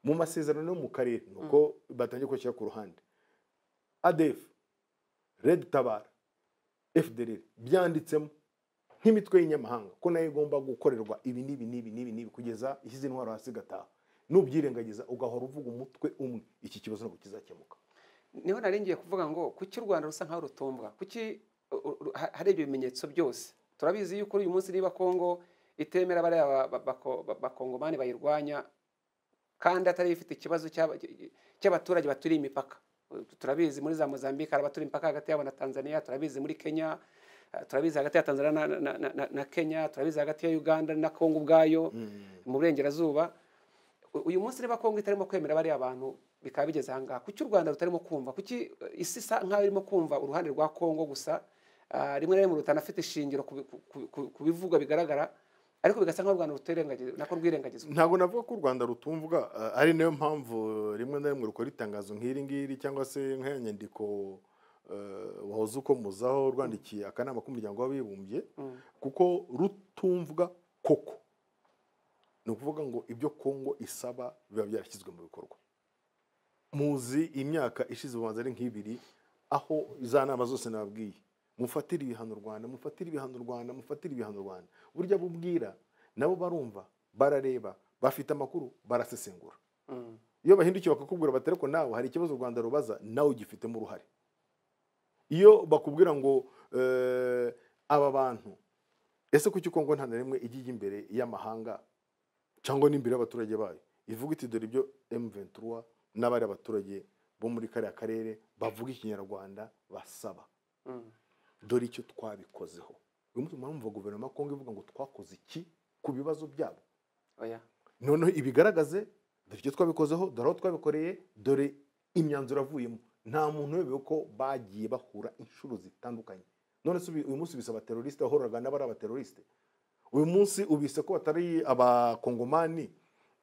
mu masezerano yo mu karere nuko batangiye kubashyira ku ruhande adefu redi tabara fdr byanditsemo nk'imitwe y'inyamahanga ko nayo igomba gukorerwa ibi n'ibi n'ibi n'ibi n'ibi kugeza ishyize intwaro hasi igataha nubyirengagiza ugahora uvuga umutwe umwe iki kibazo ntabwo kizakemuka niho narengiye kuvuga ngo kuki u rwanda rusa nkaho rutumbwa kuki u- u- ha- hari ibyo bimenyetso byose turabizi yuko uyu munsi niba kongo itemera bariya ba- ba- bako- ba- bakongomani bayirwanya kandi atari ifite ikibazo cy'aba- cy'abaturage baturiye imipaka turabizi muri za mozambique hari abaturiye imipaka hagati yabo na tanzania turabizi muri kenya eh, turabizi hagati ya tanzania na, na, na- na, na kenya turabizi hagati ya uganda na kongo ubwayo mu burengerazuba U- uyu munsi niba kongo itarimo kwemera bariya bantu bikaba bigeze ahangaha kuki u rwanda rutarimo kumva kuki eh, isi isa nkaho irimo kumva uruhande rwa kongo gusa Ah, rimwe na rimwe rutanafite ishingiro ku bi- ku- ku- ku- ku bivugwa bigaragara ariko bigasa nk'aho u rwanda rutirengagizwa nako rwirengagizwa ntabwo navuga ko u rwanda rutumvwa eh, ari nayo mpamvu rimwe na rimwe rukora itangazo nk'iri ngiri cyangwa se nk'iya nyandiko eh, wahoze ukomozaho rwandikiye akanama k'umuryango w'abibumbye Mm. kuko rutumvwa koko ni ukuvuga ngo ibyo kongo isaba biba byarashyizwe mu bikorwa muzi imyaka ishize ubanza ari nk'ibiri aho za nama zose nababwiye mufatire ibihano rwanda mufatire ibihano rwanda mufatire ibihano rwanda burya bubwira nabo barumva barareba bafite amakuru barasesengura Mm. iyo bahindukiye bakakubwira bati ariko nawe hari ikibazo u rwanda rubaza nawe ugifitemo uruhare iyo bakubwira ngo eh, aba bantu ese kuki kongo nta na rimwe ijya ijya imbere y'amahanga cyangwa n'imbere y'abaturage bayo ivuga iti dore ibyo M23 n'abari abaturage bo muri kariya karere bavuga ikinyarwanda basaba Mm. dore icyo twabikozeho uyu munsi murumva guverinoma ya kongo ivuga ngo twakoze iki ku bibazo byabo oya noneho ibigaragaze dore icyo twabikozeho dore aho twabikoreye dore imyanzuro avuyemo nta muntu uyobewe ko bagiye bahura inshuro zitandukanye none se ubi- uyu munsi bisaba teroriste wahoraga n'abari abateroriste uyu munsi ubise ko batari abakongomani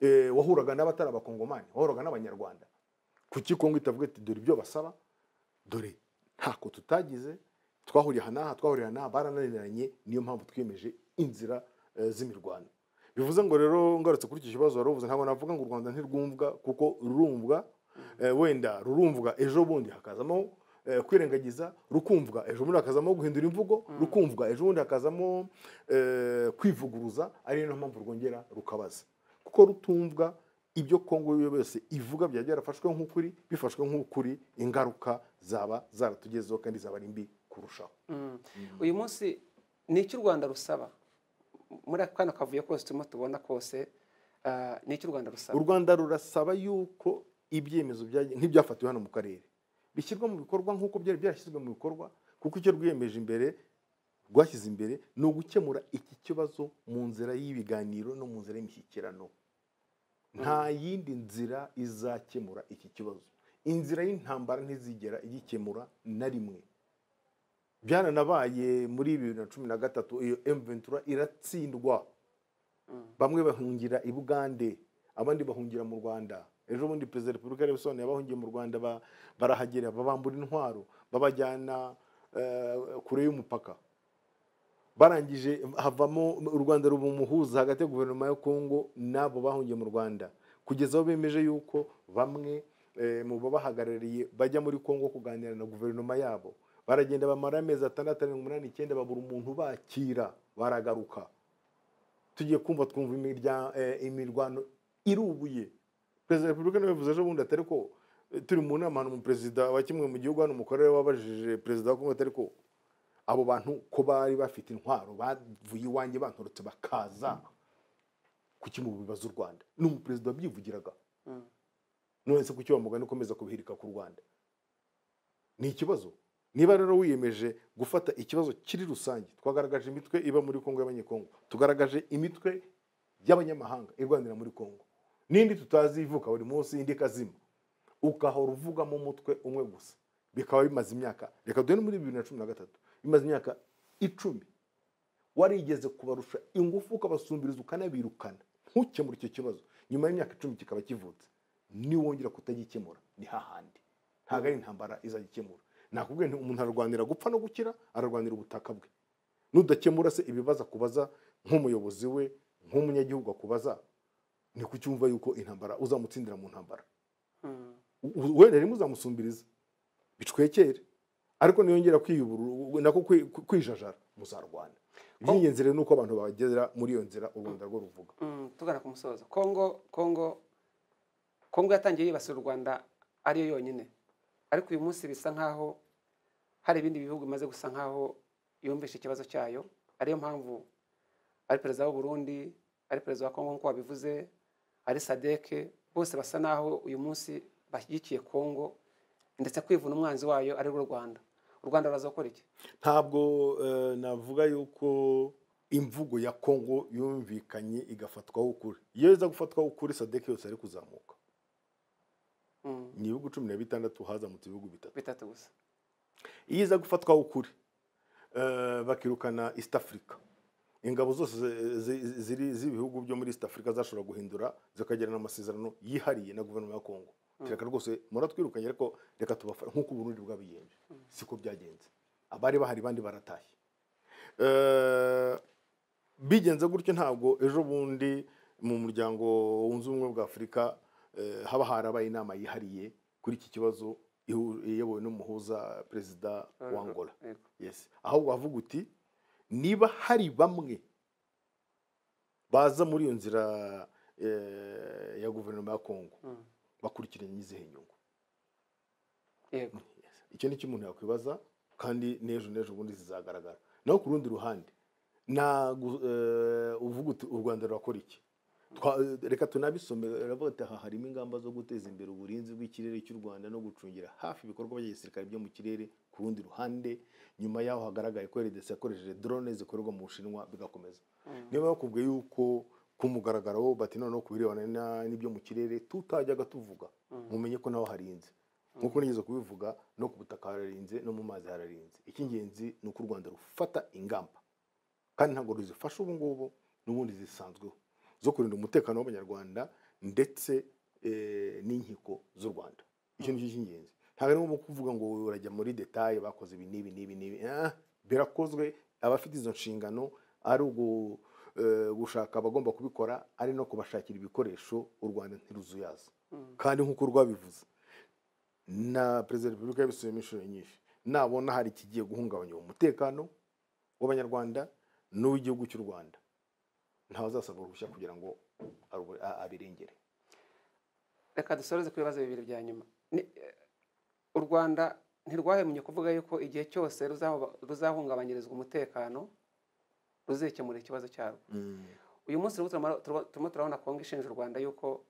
eh, wahuraga n'abatari abakongomani wahuraga n'abanyarwanda kuki kongo itavuga iti dore ibyo basaba dore ntako tutagize twahuriye aha n'aha twahuriye aha n'aha barananiranye niyo mpamvu twiyemeje inzira eh, z'imirwano bivuze ngo rero ngarutse kuri iki kibazo wari uvuze ntabwo navuga ngo u rwanda ntirwumvwa kuko rurumvwa eh, wenda rurumvwa ejo bundi hakazamo eh, kwirengagiza rukumvwa ejo bundi hakazamo guhindura imvugo rukumvwa ejo bundi hakazamo eh, kwivuguruza ari nayo mpamvu rwongera rukabaza kuko rutumvwa ibyo kongo yo yose ivuga byaba byarafashwe nk'ukuri bifashwe nk'ukuri ingaruka zaba zaratugezeho kandi zaba ari mbi kurushaho Mm. uyu munsi ni iki u rwanda rusaba muri ako kanya kavuyo kose turimo tubona kose ah, ni iki u rwanda u rusaba rwanda rurasaba yuko ibyemezo byaje- nk'ibyafatiwe hano mu karere bishyirwa mu bikorwa nk'uko byari byarashyizwe mu bikorwa kuko icyo rwiyemeje imbere rwashyize imbere ni ugukemura iki kibazo mu nzira y'ibiganiro no mu nzira y'imishyikirano nta yindi nzira izakemura iki kibazo inzira y'intambara ntizigera igikemura na rimwe byananabaye muri bibiri na cumi na gatatu iyo m ventura iratsindwa bamwe bahungira i bugande abandi bahungira mu rwanda ejo bundi perezida wa repubulika yabisobanuye abahungiye mu rwanda ba- barahagera babambura intwaro babajyana eh, kure y'umupaka barangije havamo u rwanda ruba umuhuza hagati ya guverinoma ya kongo n'abo bahungiye mu rwanda kugeza aho bemeje yuko bamwe eh, mu babahagarariye bajya muri kongo kuganira na guverinoma yabo baragenda bamara amezi atandatu arindwi umunani icyenda babura umuntu bakira baragaruka tugiye kumva twumva imirya- eh, imirwano irubuye perezida wa repubulika nawe yavuze ejo bundi atari ko eh, turi mu nama hano umuperezida wa kimwe mu gihugu hano umukorere wabajije perezida wa kongo atari ko abo bantu ko bari bafite intwaro bavuye iwanjye bantorotse bakaza ku kimwe mu bibazo u rwanda ni umuperezida wabyivugiraga Mm. none se kuki wa mugani ukomeza kubihirika ku rwanda ni ikibazo niba rero wiyemeje gufata ikibazo kiri rusange twagaragaje imitwe iba muri kongo y'abanyekongo tugaragaje imitwe y'abanyamahanga irwanira muri kongo n'indi tutazi ivuka buri munsi indi ikazima ugahora uvugamo umutwe umwe gusa bikaba bimaze imyaka reka duhere muri bibiri na cumi na gatatu bimaze imyaka icumi warigeze kubarusha ingufu ukabasumbiriza ukanabirukana ntukemure icyo kibazo nyuma y'imyaka icumi kikaba kivutse niwongera kutagikemura ni hahandi ntabwo ari intambara izagikemura nakubwiye nti umuntu ararwanira gupfa no gukira ararwanira ubutaka bwe nudakemura se ibibazo akubaza nk'umuyobozi we nk'umunyagihugu akubaza ni kuki wumva yuko intambara uzamutsindira mu ntambara Mm. u- wenda rimwe uzamusumbiriza bicwekere ariko niyongera kwiyubura nako kwi- kwi- kwijajara muzarwana iby'ingenzi rero ni uko abantu bagera muri iyo nzira u rwanda rwo ruvuga Mm, tugana ku musozo kongo kongo kongo yatangiye yibasira u rwanda ariyo yonyine ariko uyu munsi bisa nk'aho hari ibindi bihugu bimaze gusa nk'aho yumvishe ikibazo cyayo ariyo mpamvu ari perezida w'u Burundi ari perezida wa kongo nk'uko wabivuze ari sadeke bose basa n'aho uyu munsi bashyigikiye kongo ndetse kwivuna umwanzi wayo ari rwo rwanda u rwanda ruraza gukora iki ntabwo eh, navuga yuko imvugo ya kongo yumvikanye igafatwaho ukuri iyo iza gufatwaho ukuri sadeke yose ari kuzamuka Mm, ni ibihugu cumi na bitandatu hazamutse ibihugu bitatu bitatu gusa iyo iza gufatwaho ukuri eh, bakirukana east africa ingabo zose zi- zi- ziri z'ibihugu byo muri east africa zashobora guhindura zikagirana amasezerano yihariye na guverinoma ya kongo reka rwose muratwirukanye ariko reka tubafashe nk'uko uburundi bwabigenje siko byagenze abari bahari bandi baratashye Eh, bigenze gutyo ntabwo ejo bundi mu muryango wunze ubumwe bwa afurika eh, haba harabaye inama yihariye kuri iki kibazo ihu- iyobowe n'umuhuza perezida wa angola Yego. yes ahubwo wavuga uti niba hari bamwe baza muri iyo nzira eh, ya guverinoma ya kongo Mm, bakurikiranye izihe nyungu yego icyo ni cyo umuntu yakwibaza kandi n'ejo n'ejo ubundi zizagaragara naho ku rundi ruhande ntago eh, uvuga uti u rwanda rurakora iki Twa- reka tunabisomere aravuga ati aha harimo ingamba zo guteza imbere uburinzi bw'ikirere cy'u rwanda no gucungira hafi ibikorwa bya gisirikare byo mu kirere ku rundi ruhande nyuma yaho hagaragaye ko rdc yakoresheje drone zikorerwa mu bushinwa bigakomeza Mm, niba bakubwiye yuko ku mugaragaro bati noneho ku birebana na- n'ibyo mu kirere tutajyaga tuvuga mm. mumenye ko naho harinze nk'uko nigeze kubivuga no ku butaka hararinze no mu mazi hararinze icy'ingenzi ni uko u rwanda rufata ingamba kandi ntabwo ruzifasha ubu ngubu n'ubundi zisanzweho zo kurinda umutekano w'abanyarwanda ndetse eh, n'inkiko z'u rwanda icyo nicyo cy'ingenzi ntabwo ari ngombwa kuvuga ngo urajya muri detaye bakoze ibi n'ibi n'ibi n'ibi Ah, birakozwe abafite izo nshingano ari ugu- eh, gushaka abagomba kubikora ari no kubashakira ibikoresho u rwanda ntiruzuyaza Mm. kandi nk'uko rwabivuze na perezida wa repubulika yabisubiyemo inshuro nyinshi nabona hari ikigiye guhungabanya uwo mutekano w'abanyarwanda n'uw'igihugu cy'u rwanda ntawuzasabwa uruhushya kugira ngo arubu- a- abirengere reka dusoreze ku bibazo bibiri bya nyuma Ni- eh, u rwanda ntirwahemye kuvuga yuko igihe cyose ruzaho- ruzahungabanyirizwa umutekano ruzikemura ikibazo cyarwo uyu munsi rero turimo turimo- turimo turabona kongo ishinja u rwanda yuko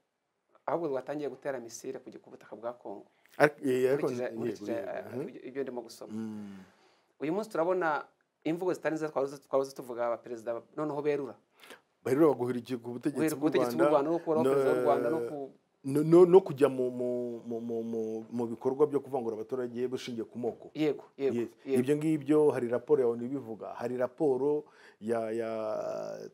ahubwo rwatangiye gutera misile ku gi- ku butaka bwa kongo Ariko- eh, ariko- nkurikije yego, nkurikije, eh, yego. Mhm. ibyo- ibyo ndimo gusoma Mm. uyu munsi turabona imvugo zitari nziza twahoze twahoze tuvuga aba perezida noneho berura baherera baguhera iki ku butegetsi guhera ku bw'u butegetsi bw'u rwanda rwanda no gukuraho na- perezida w'u rwanda no ku no- no no kujya mu mu- mu- mu- mu- mu bikorwa byo kuvangura abaturage bushingiye ku moko yego yego Yes. yego ibyo ngibyo hari raporo yawe ntibivuga hari raporo ya ya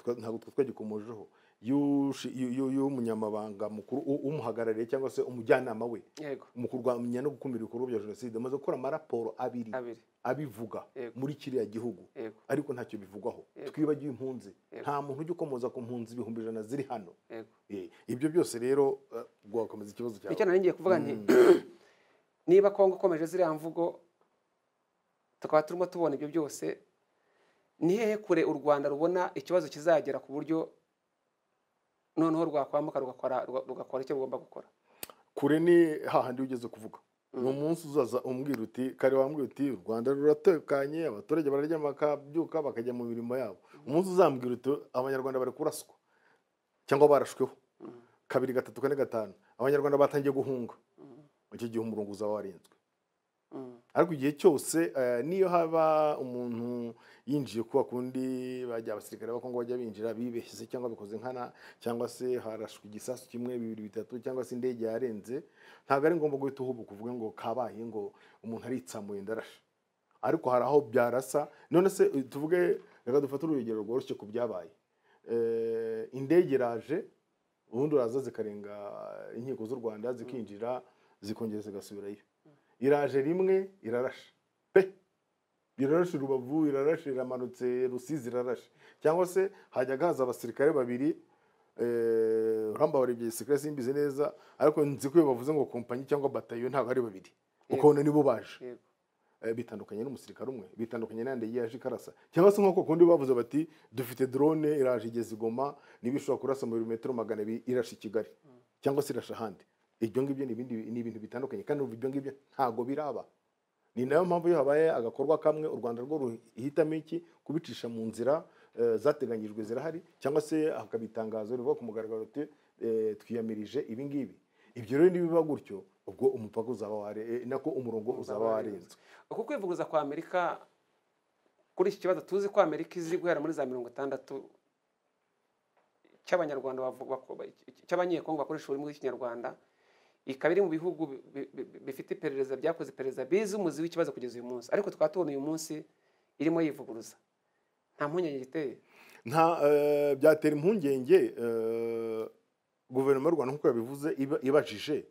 twa- ntabwo twe twagikomojeho y'ushi- y'u- y'u- y'umunyamabanga mukuru u- umuhagarariye cyangwa se umujyanama we yego mu kurwanya no gukumira ibikorwa bya jenoside amaze gukora amaraporo abiri abiri abivuga Yego. muri kiriya gihugu yego ariko ntacyo bivugwaho Yego. twibagiwe impunzi Yego. nta muntu ujya ukomoza ku mpunzi ibihumbi ijana ziri hano yego Eh, ibyo byose rero eh, wakomeza ikibazo cyawe icyo naringiye kuvuga nti niba kongo ikomeje ziriya mvugo tukaba turimo tubona ibyo byose ni hehe kure u rwanda rubona ikibazo kizagera ku buryo noneho rwakwamuka rugakora ruga- rugakora icyo rugomba gukora kure ni hahandi ugeze kuvuga ni umunsi uzaza umbwira uti kare wambwira uti u rwanda ruratekanye abaturage bararya bakabyuka bakajya mu mirimo yabo umunsi uzambwira uti abanyarwanda bari kuraswa cyangwa barashweho Mhm. kabiri gatatu kane gatanu abanyarwanda batangiye guhunga Mhm. icyo gihe umurongo uzaba warinzwe Mm. ariko igihe cyose eh, niyo haba umuntu yinjiye kuba kundi bajya abasirikare b'abakongo bajya binjira bibeshye cyangwa bikoze nkana cyangwa se harashwe igisasu kimwe bibiri bitatu cyangwa se indege yarenze ntabwo ari ngombwa guhita uhubuka uvuge ngo kabaye ngo umuntu aritsamuye ndarasha ariko hari aho byarasa none se eh, tuvuge reka dufate urugero rworoshye ku byabaye Eh, indege iraje ubundi uraza zikarenga inkiko z'u rwanda zikinjira zikongera zigasubirayo iraje rimwe irarasha pe irarashe urubavu irarashe iramanutse rusizi irarashe cyangwa se hajyaga haza abasirikare babiri eh, uramba warebye gisirikare simbizi neza ariko nzi ko iyo bavuze ngo kompanyi cyangwa batayo ntabwo ari babiri ukabona nibo baje Yego. Eh, bitandukanye n'umusirikare umwe bitandukanye n'andi yaje ikarasa cyangwa se nk'uko kundi bavuze bati dufite drone iraje igeze i goma niba ishobora kurasa mu birometero magana abiri irasha i kigali cyangwa se irasha ahandi ibyo ngibyo ni ibindi ni ibintu bitandukanye kandi ubu ibyo ngibyo ntabwo biraba ni nayo mpamvu iyo habaye agakorwa kamwe u rwanda rwo ruhitamo iki kubicisha mu nzira eh, zateganyijwe zirahari cyangwa se hakabitangazo rivuga ku mugaragaro uti eh, twiyamirije ibi ngibi ibyo rero nibiba gutyo ubwo umupaka uzaba ware eh, nako umurongo uzaba warenzwe uku kwivuguruza kwa amerika kuri iki kibazo tuzi ko amerika izi guhera muri za mirongo itandatu cy'abanyarwanda bavu- bako- cy'abanyekongo bakoresha ururimi rw'ikinyarwanda ikaba iri mu bihugu bi- bi- bi- bifite iperereza byakoze iperereza bizi umuzi w'ikibazo kugeza uyu munsi ariko tukaba tubona uyu munsi irimo yivuguruza nta mpungenge iteye nta eh, byatera impungenge eh, guverinoma y'u rwanda nk'uko yabivuze iba- ibajije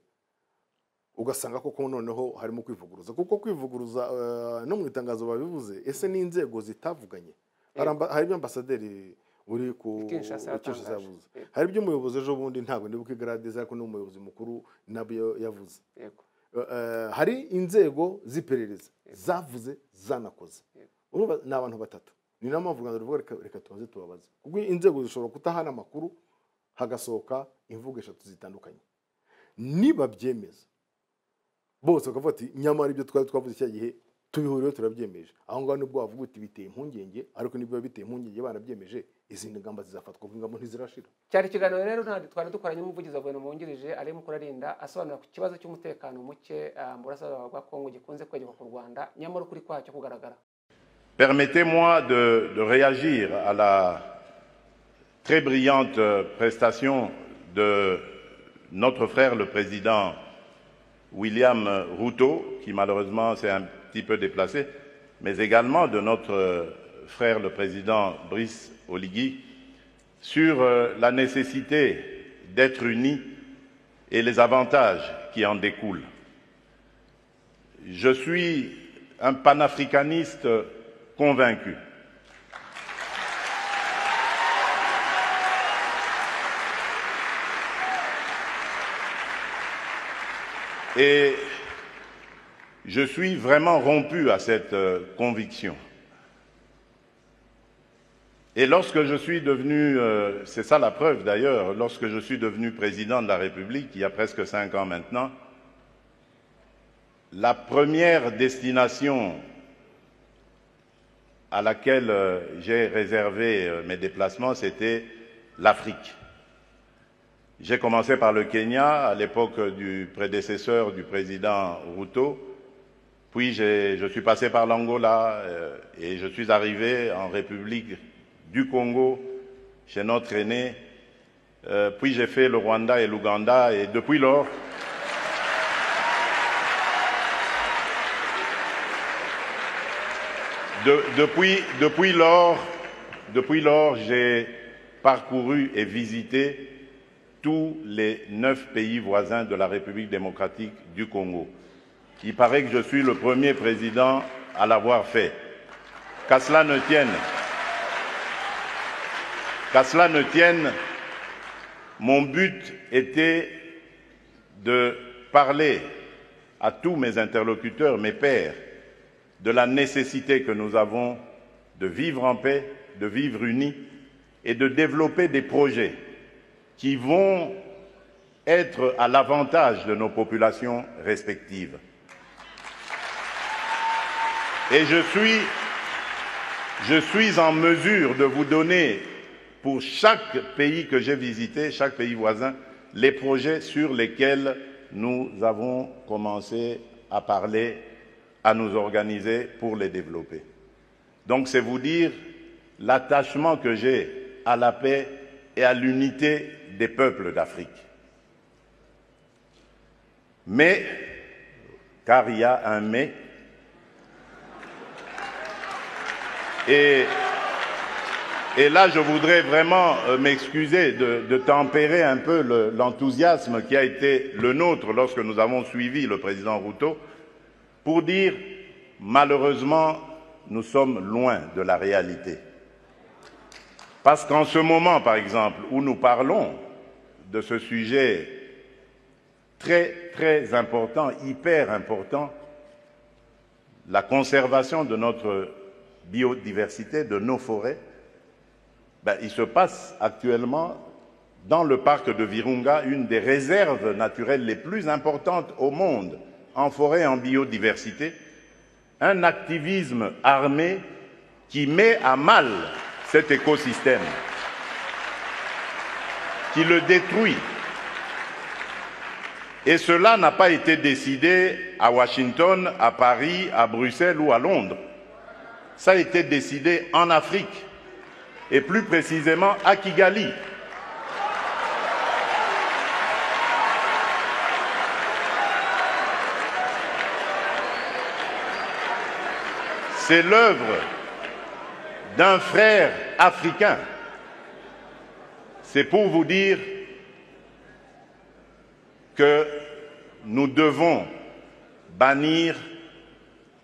ugasanga koko noneho harimo kwivuguruza kuko kwivuguruza eh, no mu itangazo babivuze ese n'inzego zitavuganye Hari amba- hari ibyo ambasaderi uri ku I Kinshasa i Kinshasa yatangaje. yavuze Yego. hari ibyo umuyobozi ejo bundi ntabwo ndibuka igradeza ariko ni umuyobozi mukuru nabyo yavuze yego Eh, hari inzego z'iperereza zavuze zanakoze Yego. urumva ni abantu batatu ni nayo mpamvu u rwanda ruvuga reka, reka tubanze tubabaze kuko inzego zishobora kutahana amakuru hagasohoka imvugo eshatu zitandukanye niba byemeza bose bakavuga ati nyamara ibyo twari twavuze cya gihe tubihuriyeho turabyemeje aho ngaho nibwo wavuga uti biteye impungenge ariko nibyo biteye impungenge barabyemeje izindi ngamba zizafatwa kuko ingamba ntizirashira cyari ikiganiro rero ntabwo twari dukoranye n'umuvugizi wa guverinoma wungirije arimo kurarinda asobanura ku kibazo cy'umutekano muke ah, mu burasirazuba bwa kongo gikunze kwegerwa ku rwanda nyamara ukuri kwacyo kugaragara Permettez-moi de, de réagir à la très brillante prestation de notre frère le président William Ruto, qui malheureusement s'est un petit peu déplacé, mais également de notre frère le président Brice Oligui, sur euh, la nécessité d'être unis et les avantages qui en découlent. Je suis un panafricaniste convaincu. Et je suis vraiment rompu à cette euh, conviction. Et lorsque je suis devenu, euh, c'est ça la preuve d'ailleurs, lorsque je suis devenu président de la République, il y a presque cinq ans maintenant, la première destination à laquelle euh, j'ai réservé euh, mes déplacements, c'était l'Afrique. J'ai commencé par le Kenya à l'époque du prédécesseur du président Ruto, puis j'ai- je suis passé par l'Angola euh, et je suis arrivé en République du Congo chez notre aîné Euh, puis j'ai fait le Rwanda et l'Ouganda et depuis lors, de- depuis, depuis lors, depuis lors, j'ai parcouru et visité tous les neuf pays voisins de la République démocratique du Congo. Il paraît que je suis le premier président à l'avoir fait. Qu'à cela ne tienne, qu'à cela ne tienne, mon but était de parler à tous mes interlocuteurs, mes pairs, de la nécessité que nous avons de vivre en paix, de vivre unis et de développer des projets qui vont être à l'avantage de nos populations respectives. Et je suis, je suis en mesure de vous donner, pour chaque pays que j'ai visité, chaque pays voisin, les projets sur lesquels nous avons commencé à parler, à nous organiser pour les développer. Donc c'est vous dire l'attachement que j'ai à la paix et à l'unité des peuples d'Afrique. Mais, car il y a un mais, et, et là je voudrais vraiment euh, m'excuser de, de tempérer un peu le- l'enthousiasme qui a été le nôtre lorsque nous avons suivi le président Ruto pour dire malheureusement nous sommes loin de la réalité. Parce qu'en ce moment, par exemple, où nous parlons de ce sujet très, très important, hyper important, la conservation de notre biodiversité, de nos forêts, ben, il se passe actuellement dans le parc de Virunga une des réserves naturelles les plus importantes au monde en forêt et en biodiversité, un activisme armé qui met à mal cet écosystème, qui le détruit. Et cela n'a pas été décidé à Washington, à Paris, à Bruxelles ou à Londres. Ça a été décidé en Afrique, et plus précisément à Kigali, C'est l'œuvre d'un frère africain. C'est pour vous dire que nous devons bannir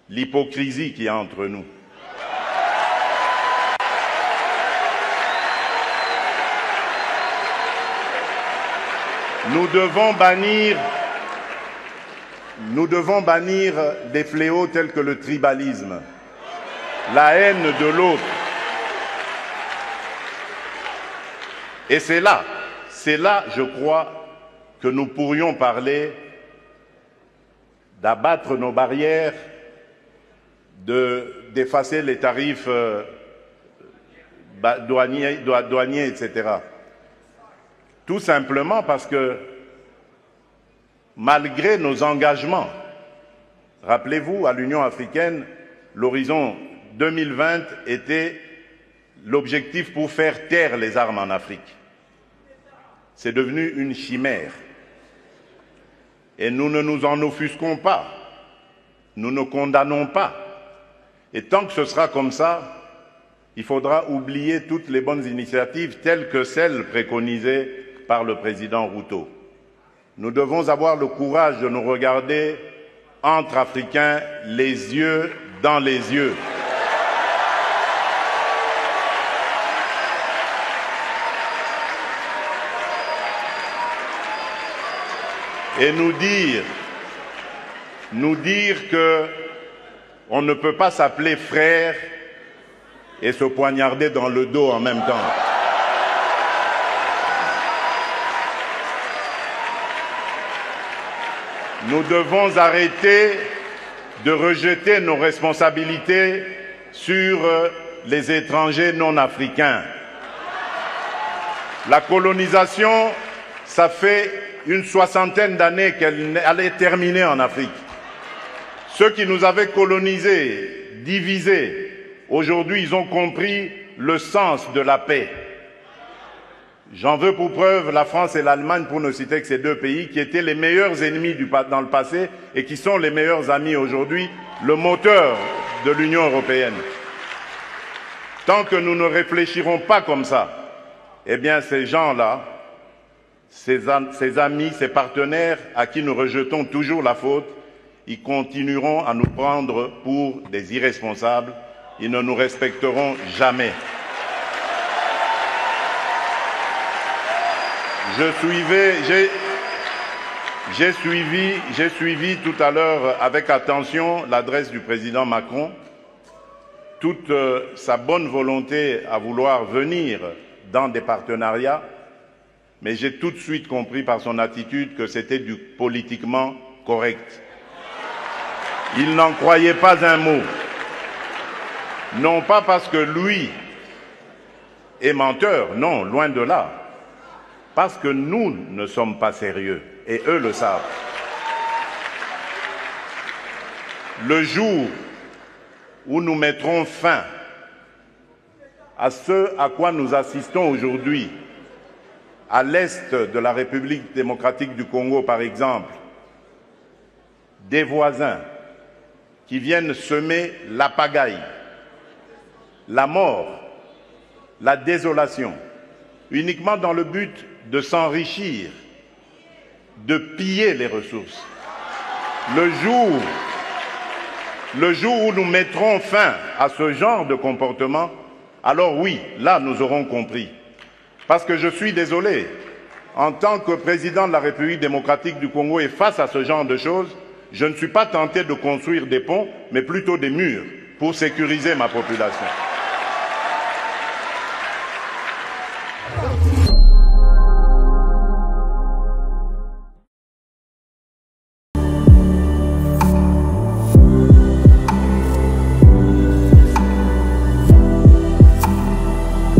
l'hypocrisie qui est entre nous. Nous devons bannir nous devons bannir des fléaux tels que le tribalisme, la haine de l'autre. Et c'est là, c'est là, je crois, que nous pourrions parler d'abattre nos barrières, de- d'effacer les tarifs euh, ba- douaniers, doi- douaniers, etc. Tout simplement parce que malgré nos engagements. Rappelez-vous, à l'Union africaine, l'horizon 2020 était l'objectif pour faire taire les armes en Afrique. C'est devenu une chimère. Et nous ne nous en offusquons pas, nous ne condamnons pas. Et tant que ce sera comme ça, il faudra oublier toutes les bonnes initiatives telles que celles préconisées par le président Ruto. Nous devons avoir le courage de nous regarder entre Africains les yeux dans les yeux. Et nous dire, nous dire que on ne peut pas s'appeler frère et se poignarder dans le dos en même temps. Nous devons arrêter de rejeter nos responsabilités sur euh, les étrangers non africains. La colonisation, ça fait une soixantaine d'années qu'elle n'est- elle est terminée en Afrique. Ceux qui nous avaient colonisés, divisés, aujourd'hui ils ont compris le sens de la paix. J'en veux pour preuve la France et l'Allemagne, pour ne citer que ces deux pays, qui étaient les meilleurs ennemis du pa- dans le passé et qui sont les meilleurs amis aujourd'hui, le moteur de l'Union européenne. Tant que nous ne réfléchirons pas comme ça, eh bien ces gens-là, ces, am- ces amis, ces partenaires à qui nous rejetons toujours la faute, ils continueront à nous prendre pour des irresponsables, ils ne nous respecteront jamais. Je suivais, j'ai, j'ai suivi, j'ai suivi tout à l'heure avec attention l'adresse du président Macron, toute euh, sa bonne volonté à vouloir venir dans des partenariats, mais j'ai tout de suite compris par son attitude que c'était du politiquement correct. Il n'en croyait pas un mot. Non pas parce que lui est menteur, non, loin de là parce que nous ne sommes pas sérieux et eux le savent. Le jour où nous mettrons fin à ce à quoi nous assistons aujourd'hui, à l'est de la République démocratique du Congo par exemple, des voisins qui viennent semer la pagaille, la mort, la désolation, uniquement dans le but de s'enrichir, de piller les ressources. Le jour, le jour où nous mettrons fin à ce genre de comportement, alors oui, là nous aurons compris. Parce que je suis désolé, en tant que président de la République démocratique du Congo et face à ce genre de choses, je ne suis pas tenté de construire des ponts, mais plutôt des murs pour sécuriser ma population.